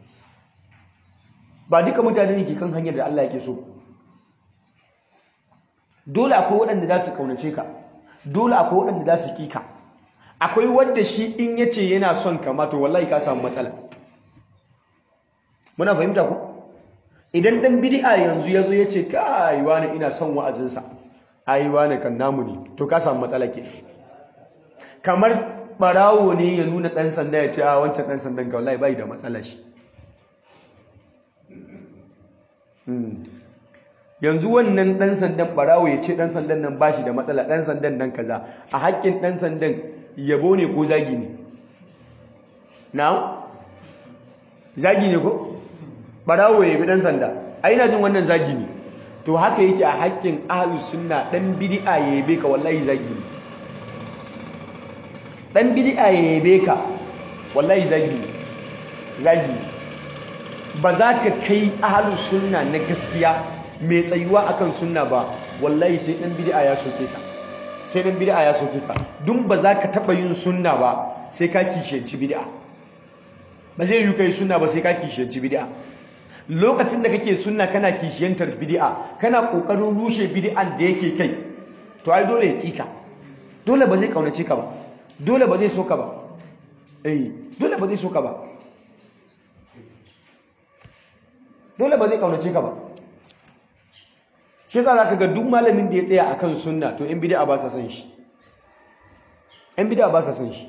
A: ba duka mutane ne ke kan hanyar da Allah yake so dole akwai waɗanda za su kaunace ka dole akwai waɗanda za su kika akwai wanda shi in yace yana son ka ma to wallahi ka samu matsala muna fahimta ku idan dan bid'a yanzu yazo yace kai wani ina son wa'azinsa ai wani kan namu ne to ka samu matsala ke kamar barawo ne ya nuna dan sanda ya ce a wancan dan sandan ga wallahi bai da matsala shi yanzu wannan dan sandan barawo ya ce dan sandan nan bashi da matsala dan sandan nan kaza a haƙƙin dan sandan yabo ne ko zagi ne na zagi ne ko barawo ya bi dan sanda ai ina jin wannan zagi ne to haka yake a haƙƙin ahlus sunna dan bid'a ya yabe ka wallahi zagi ne dan bid'a ya yabe ka wallahi zagi ne zagi ne ba za ka kai ahlus sunna na gaskiya mai tsayuwa akan sunna ba wallahi sai dan bid'a ya soke ka sai dan bid'a ya soke ka dun ba za ka taba yin sunna ba sai ka kishiyanci bid'a ba zai yi kai sunna ba sai ka kishiyanci bid'a lokacin da kake sunna kana kishiyantar bid'a kana kokarin rushe bid'an da yake kai to ai dole ya kika dole ba zai kaunace ka ba dole ba zai so ka ba eh dole ba zai so ka ba dole ba zai kaunace ka ba shi za ka ga duk malamin da ya tsaya akan sunna to in bid'a ba sa san shi in bid'a ba sa san shi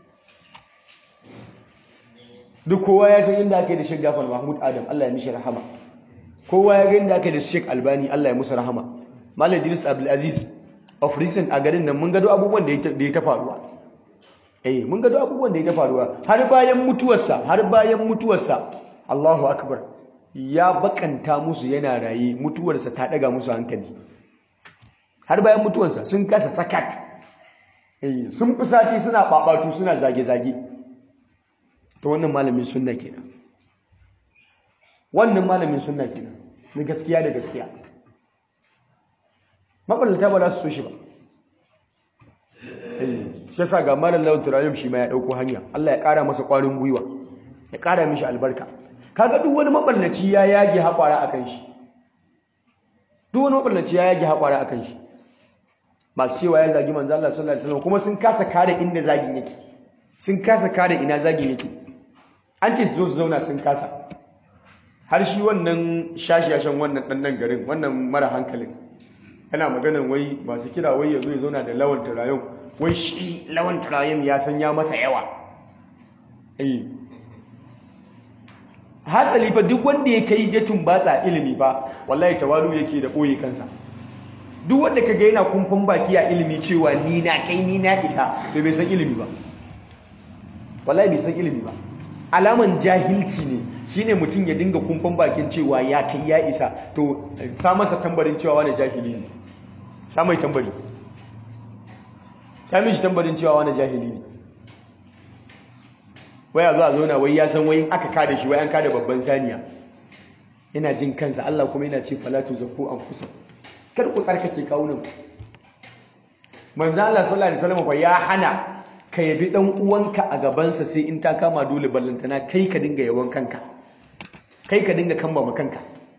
A: duk kowa ya san inda ake da Sheikh Jafar Mahmud Adam Allah ya mishi rahama kowa ya ga inda ake da Sheikh Albani Allah ya musu rahama Malam Idris Abdul Aziz of recent a garin nan mun ga abubuwan da ya ta faruwa eh mun ga abubuwan da ya ta faruwa har bayan mutuwarsa har bayan mutuwarsa Allahu akbar ya bakanta musu yana raye mutuwarsa ta daga musu hankali har bayan mutuwarsa sun kasa sakat eh sun fusaci suna babatu suna zage-zage to wannan malamin sunna kenan wannan malamin sunna kenan na gaskiya da gaskiya maballata ba za su so shi ba shi yasa ga malam lawan turayum shi ma ya dauko hanya Allah ya kara masa kwarin gwiwa ya kara mishi albarka kaga duk wani maballaci ya yage hakwara akan shi duk wani maballaci ya yage hakwara akan shi masu cewa ya zagi manzo Allah sallallahu alaihi wasallam kuma sun kasa kare inda zagin yake sun kasa kare ina zagin yake an ce su zo su zauna sun kasa har shi wannan shashiyashen wannan ɗannan garin wannan mara hankalin yana maganin wai masu kira wai ya zo ya zauna da lawan turayen wai shi lawan turayen ya san ya masa yawa eh hasali fa duk wanda ya kai ya tumbatsa ilimi ba wallahi tawalu yake da ɓoye kansa duk wanda ka ga yana kumfan baki a ilimi cewa ni na kai ni na isa to bai san ilimi ba wallahi bai san ilimi ba alaman jahilci ne shine mutum ya dinga kumfan bakin cewa ya kai ya isa to sa masa tambarin cewa wani jahili ne sa mai tambari sa mishi tambarin cewa wani jahili ne waya zuwa zauna wai ya san wai aka kada shi wai an kada babban saniya yana jin kansa Allah kuma yana ce falatu zakku an kusa kar ku tsarkake kawunan manzo Allah sallallahu alaihi wasallam fa ya hana ka yabi dan uwanka a gabansa sai in ta kama dole ballantana kai ka dinga yawan kanka kai ka dinga kamba kanka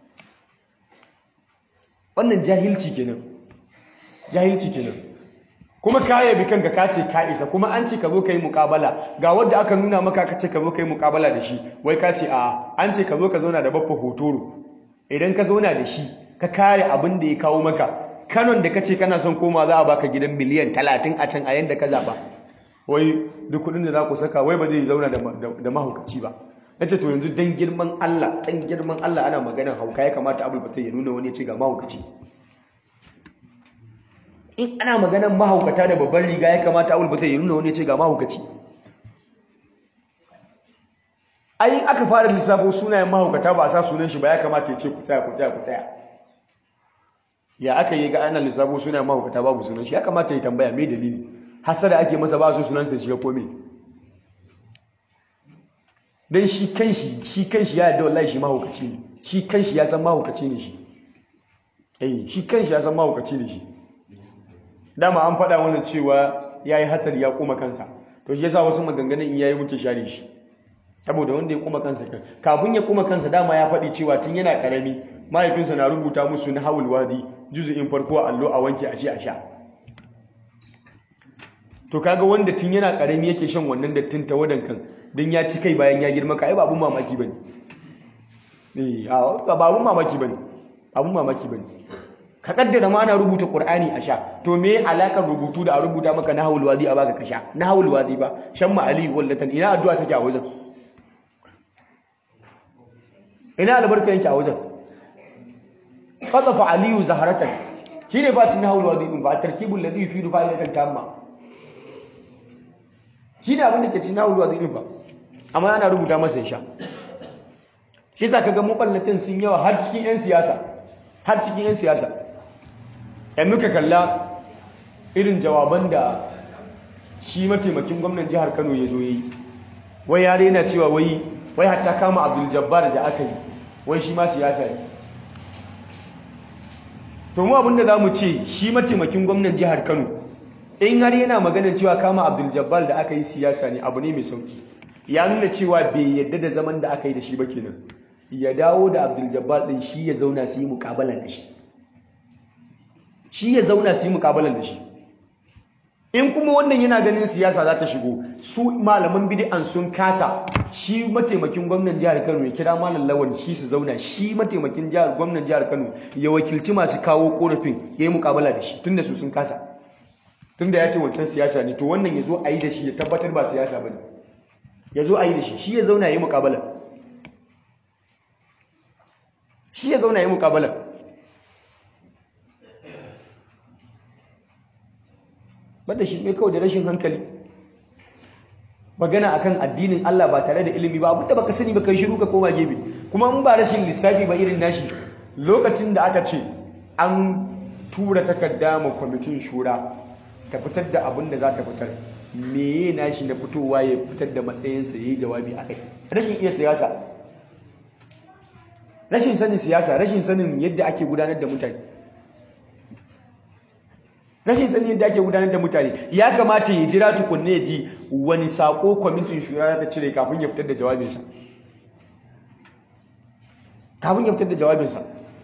A: wannan jahilci kenan jahilci kenan kuma ka yabi kanka ka ce ka isa kuma an ce ka zo ka yi muƙabala ga wanda aka nuna maka ka ce ka zo ka yi muƙabala da shi wai ka ce a an ce ka zo ka zauna da baffa hotoro idan ka zauna da shi ka kare abin da ya kawo maka kanon da ka ce kana son koma za a baka gidan miliyan talatin a can a yanda ka zaɓa wai duk kudin da za ku saka wai ba zai zauna da mahaukaci ba ya ce to yanzu dan girman Allah dan girman Allah ana maganar hauka ya kamata abul fatai ya nuna wani ya ce ga mahaukaci in ana maganar mahaukata da babban riga ya kamata abul fatai ya nuna wani ya ce ga mahaukaci ai aka fara lissafo sunayen mahaukata ba a sa sunan shi ba ya kamata ya ce ku tsaya ku tsaya ku tsaya ya aka yi ga ana lissafo sunayen mahaukata babu sunan shi ya kamata ya tambaya me dalili hasada ake masa ba su sunansa shiga kome don shi kanshi shi kanshi ya yadda wallahi shi mahaukaci ne shi kanshi ya san mahaukaci ne shi eh shi kanshi ya san mahaukaci ne shi dama an faɗa wani cewa ya yi hatsari ya kuma kansa to shi yasa wasu maganganun in yayi muke share shi saboda wanda ya kuma kansa kan kafin ya kuma kansa dama ya faɗi cewa tun yana karami mahaifinsa na rubuta musu na hawul wadi juzu'in farko a allo a wanke a ce a sha to kaga wanda tun yana karami yake shan wannan dattin tawadan kan dan ya ci kai bayan ya girma ka ai babun mamaki bane eh ba babun mamaki bane abun mamaki bane ka kaddara ma ana rubuta qur'ani a sha to me alakar rubutu da a rubuta maka nahwul wadi a baka ka sha nahwul wadi ba shan ma ali wallatan ina addu'a take a wajen ina albarka yake a wajen qadafa aliyu zaharatan shine ba cin nahwul wadi din ba tarkibul ladhi yufidu fa'idatan tamma shi ne abin da ke cin nahulu a ba amma ana rubuta masa ya sha shi sa kaga maballatin sun yawa har cikin 'yan siyasa har cikin 'yan siyasa yanzu ka kalla irin jawaban da shi mataimakin gwamnan jihar kano ya zo ya yi wai yare yana cewa wai wai hatta kama abdul jabbar da aka yi wai shi ma siyasa ne to mu abinda za mu ce shi mataimakin gwamnan jihar kano in har yana maganin cewa kama abdul jabbar da aka yi siyasa ne abu ne mai sauki ya nuna cewa bai yadda da zaman da aka yi da shi ba kenan ya dawo da Abdul Jabbar din shi ya zauna su yi mukabalan da shi shi ya zauna su yi mukabalan da shi in kuma wannan yana ganin siyasa za ta shigo su malaman bid'an sun kasa shi mataimakin gwamnan jihar Kano ya kira malam Lawan shi su zauna shi mataimakin jihar gwamnan jihar Kano ya wakilci masu kawo korafin yayi mukabala da shi tunda su sun kasa tunda ya ce wancan siyasa ne to wannan ya zo a yi da shi ya tabbatar ba siyasa bane ya zo a yi da shi shi ya zauna yayi mukabala shi ya zauna yayi mukabala banda shi ne kawai da rashin hankali magana akan addinin Allah ba tare da ilimi ba abinda baka sani ba kai shiru ka koma gebe kuma in ba rashin lissafi ba irin nashi lokacin da aka ce an tura takarda ma kwamitin shura ta fitar da abin da za ta fitar meye nashi na fitowa ya fitar da matsayinsa ya yi jawabi a kai rashin iya siyasa rashin sanin siyasa rashin sanin yadda ake gudanar da mutane rashin sani yadda ake gudanar da mutane ya kamata ya jira tukunne ya ji wani sako kwamitin shura ta cire kafin ya fitar da jawabinsa kafin ya fitar da jawabinsa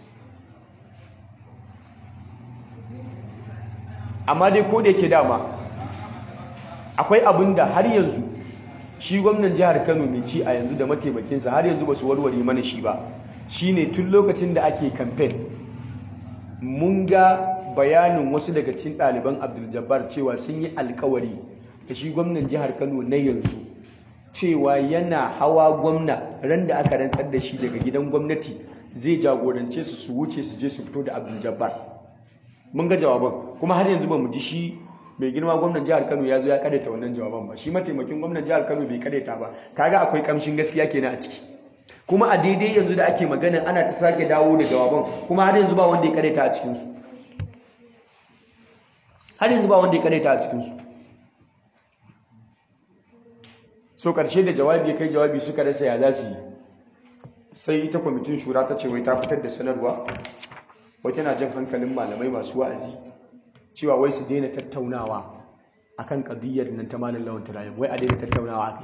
A: amma dai ko da yake dama akwai abin da har yanzu shi gwamnan jihar kano mai ci a yanzu da mataimakinsa har yanzu ba su warware mana shi ba shine tun lokacin da ake kamfen mun ga bayanin wasu daga cikin ɗaliban abdul-jabbar cewa sun yi alkawari da shi gwamnan jihar kano na yanzu cewa yana hawa gwamna ran da aka rantsar da shi daga gidan gwamnati zai jagorance su su wuce su je su fito da abdul-jabbar mun ga jawaban kuma har yanzu ba mu ji shi mai girma gwamnan jihar kano ya zo ya kadaita wannan jawaban ba shi mataimakin gwamnan jihar kano bai kadaita ba kaga akwai kamshin gaskiya kenan a ciki kuma a daidai yanzu da ake magana ana ta sake dawo da jawaban kuma har yanzu ba wanda ya kadaita a cikinsu har yanzu ba wanda ya kadaita a cikinsu so karshe da jawabi ya kai jawabi suka rasa ya za su yi sai ita kwamitin shura ta ce wai ta fitar da sanarwa wai tana jan hankalin malamai masu wa'azi cewa wai su daina tattaunawa akan kadiyar nan ta malam lawan tarayyam wai a daina tattaunawa akai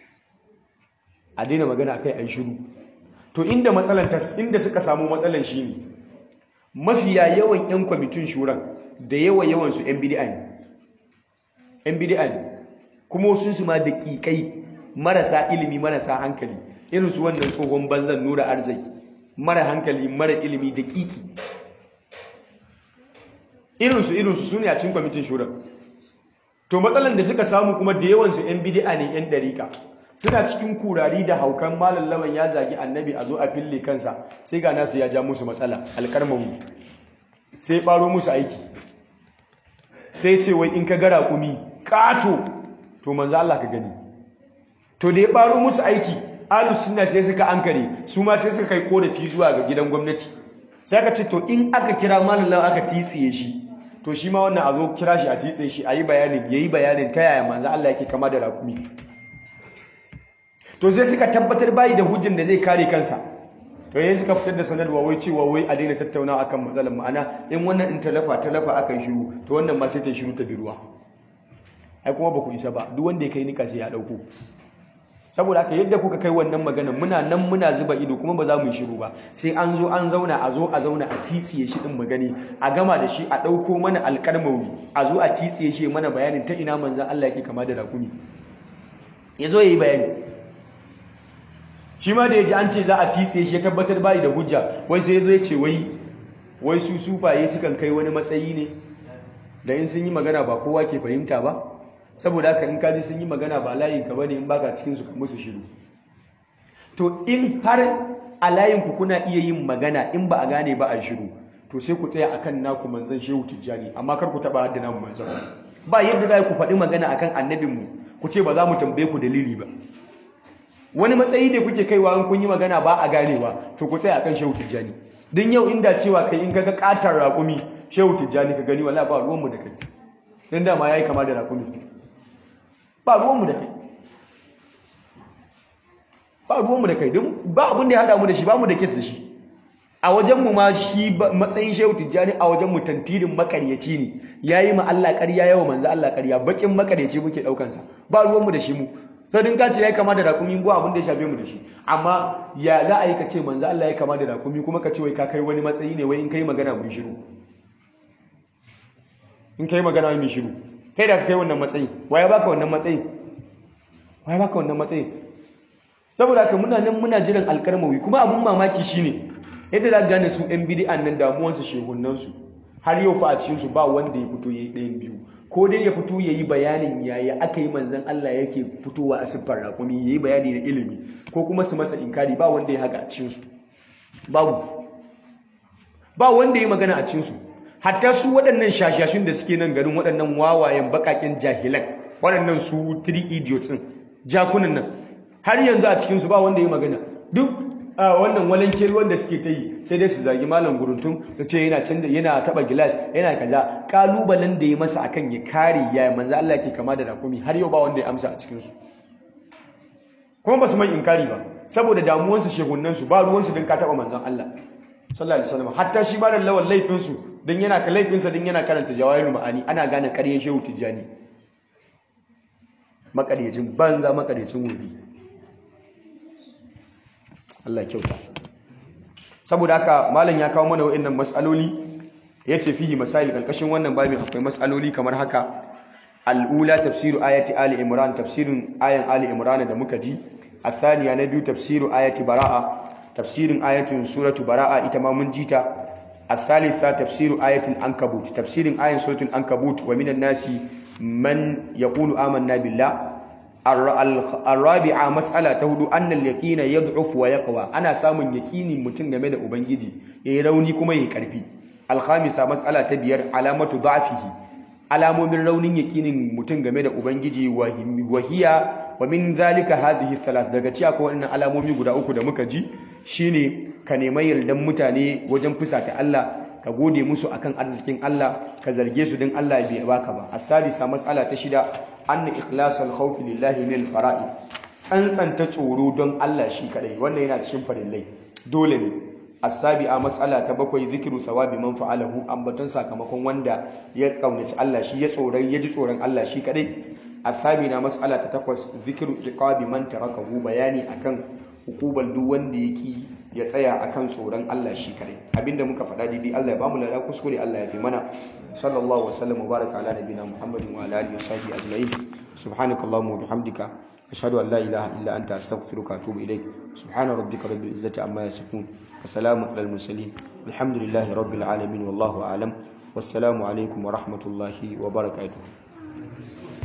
A: a daina magana akai ai shiru to inda matsalan inda suka samu matsalan shine mafiya yawan yan kwamitin shuran da yawa yawan su yan bid'a ne yan bid'a ne kuma sun su ma daƙiƙai marasa ilimi marasa hankali irin su wannan tsohon banzan nura arzai mara hankali mara ilimi daƙiƙi irinsu irinsu su ne a cin kwamitin shuran to matsalan da suka samu kuma da yawansu 'yan bidi'a ne 'yan ɗarika suna cikin kurari da haukan malam lawan ya zagi annabi a zo a fille kansa sai ga nasu ya ja musu matsala alƙarmamu sai ɓaro musu aiki sai ce wai in ka gara kumi ƙato to manzo Allah ka gani to da ya ɓaro musu aiki ahlus sunna sai suka ankare su ma sai suka kai korafi zuwa ga gidan gwamnati sai aka ce to in aka kira malam lawan aka titsiye shi to shi ma wannan a zo kira shi a titse shi a yi bayanin ya yi bayanin ta yaya manzo Allah yake kama da rakumi to sai suka tabbatar bayi da hujjin da zai kare kansa to yayin suka fitar da sanarwa wai cewa wai a daina tattaunawa akan matsalar ma'ana in wannan in talafa talafa akan shiru to wannan ma sai ta shiru ta bi ruwa ai kuma ba ku isa ba duk wanda ya kai nika sai ya dauko saboda haka yadda kuka kai wannan magana muna nan muna zuba ido kuma ba za mu yi shiru ba sai an zo an zauna a zo a zauna a titsiye shi din magani a gama da shi a ɗauko mana alƙalmawi a zo a titsiye shi mana bayanin ta ina manzan Allah yake kama da rakumi ya zo ya yi bayani shi ma da ya ji an ce za a titsiye shi ya tabbatar bayi da hujja wai sai ya zo ya ce wai wai su sufaye sukan kai wani matsayi ne da in sun yi magana ba kowa ke fahimta ba saboda haka in kaji sun yi magana ba layinka ba ne in baka cikinsu ka musu shiru to in har a layinku kuna iya yin magana in ba a gane ba a shiru to sai ku tsaya akan naku manzan shehu tijjani amma kar ku taba hadda namu manzan ba yadda za ku faɗi magana akan annabinmu ku ce ba za mu tambaye ku dalili ba wani matsayi ne kuke kaiwa in kun yi magana ba a ganewa to ku tsaya akan shehu tijjani din yau inda cewa kai in kaga katar raƙumi shehu tijjani ka gani wala ba ruwanmu da kai dan dama yayi kama da raƙumi ba ruwanmu da kai ba ruwanmu da kai don ba abin da ya haɗa mu da shi ba mu da kes da shi a wajenmu ma shi matsayin shehu tijjani a wajenmu tantirin makaryaci ne ya yi ma Allah ƙarya yawa manzo Allah ƙarya bakin makaryaci muke ɗaukansa ba ruwanmu da shi mu to din ka ce ya kama da rakumi ko abin da ya shafe mu da shi amma ya za a yi ka ce manzo Allah ya kama da rakumi kuma ka ce wai ka kai wani matsayi ne wai in kai magana mun shiru in kai magana mun shiru kai da ka kai wannan matsayi waye baka wannan matsayi waye baka wannan matsayi saboda haka muna nan muna jiran alkarmawi kuma abun mamaki shine yadda za ka gane su yan bid'an nan damuwansu shehunan su har yau fa a cikin su ba wanda ya fito yayi ɗayan biyu ko dai ya fito yayi bayanin yaya aka yi manzon Allah yake fitowa a siffar rakumi yayi bayani na ilimi ko kuma su masa inkari ba wanda ya haka a cikin su babu ba wanda ya magana a cikin su hatta su waɗannan shashashin da suke nan garin waɗannan wawayen baƙaƙen jahilan waɗannan su three idiots ɗin jakunan nan har yanzu a cikin su ba wanda ya magana duk wannan walanke wanda suke ta yi sai dai su zagi malam guruntun su ce yana canza yana taba gilas yana kaza kalubalen da ya masa akan ya kare ya manzo Allah ke kama da rakumi har yau ba wanda ya amsa a cikin su kuma ba su man inkari ba saboda damuwan su shegunnan su ba ruwan su dan ka taba manzon Allah sallallahu alaihi wasallam hatta shi malam lawan laifin su dan yana ka laifin sa dan yana karanta jawahirul ma'ani ana gane ƙaryar shehu tijjani makaryacin banza makaryacin wuri Allah kyauta saboda haka malam ya kawo mana wa'annan mas'aloli yace fihi masail kalkashin wannan babin akwai mas'aloli kamar haka al-ula tafsiru ayati ali imran tafsirin ayan ali imran da muka ji athaniya na biyu tafsiru ayati baraa tafsirin ayatin suratu baraa ita ma mun jita الثالثة تفسير آية الأنكبوت تفسير آية سورة الأنكبوت ومن الناس من يقول آمنا بالله الرابعة مسألة تهدو أن اليقين يضعف ويقوى أنا سامن يقيني متن game da ubangiji yayi rauni kuma yayi karfi alkhamisa mas'ala ta biyar alamatu da'fihi alamomin raunin yaqinin mutum game da ubangiji wa hiya wa min zalika hadhihi thalath daga ciya ko wannan alamomi guda uku da muka ji shine ka nemi yardan mutane wajen fusata Allah ka gode musu akan arzikin Allah ka zarge su din Allah bai baka ba as-salisa mas'ala ta shida anna ikhlasal khawfi lillahi min al-fara'id tsantsanta tsoro don Allah shi kadai wannan yana cikin farillai dole ne as-sabi'a mas'ala ta bakwai zikru thawabi man fa'alahu ambaton sakamakon wanda ya kaunaci Allah shi ya tsoron ya ji tsoron Allah shi kadai as-sabina mas'ala ta takwas zikru iqabi man tarakahu bayani akan hukubar duk wanda yake ya tsaya akan tsoron Allah shi kadai abinda muka faɗa daidai Allah ya bamu lada kuskure Allah ya fi mana sallallahu wa sallam wa baraka ala nabiyina muhammadin wa ala alihi wa sahbihi ajma'in subhanakallahumma wa bihamdika ashhadu an la ilaha illa anta astaghfiruka wa atubu ilaik subhana rabbika rabbil izzati amma yasifun wa salamun alal mursalin alhamdulillahi rabbil alamin wallahu a'lam wassalamu alaikum wa rahmatullahi wa barakatuh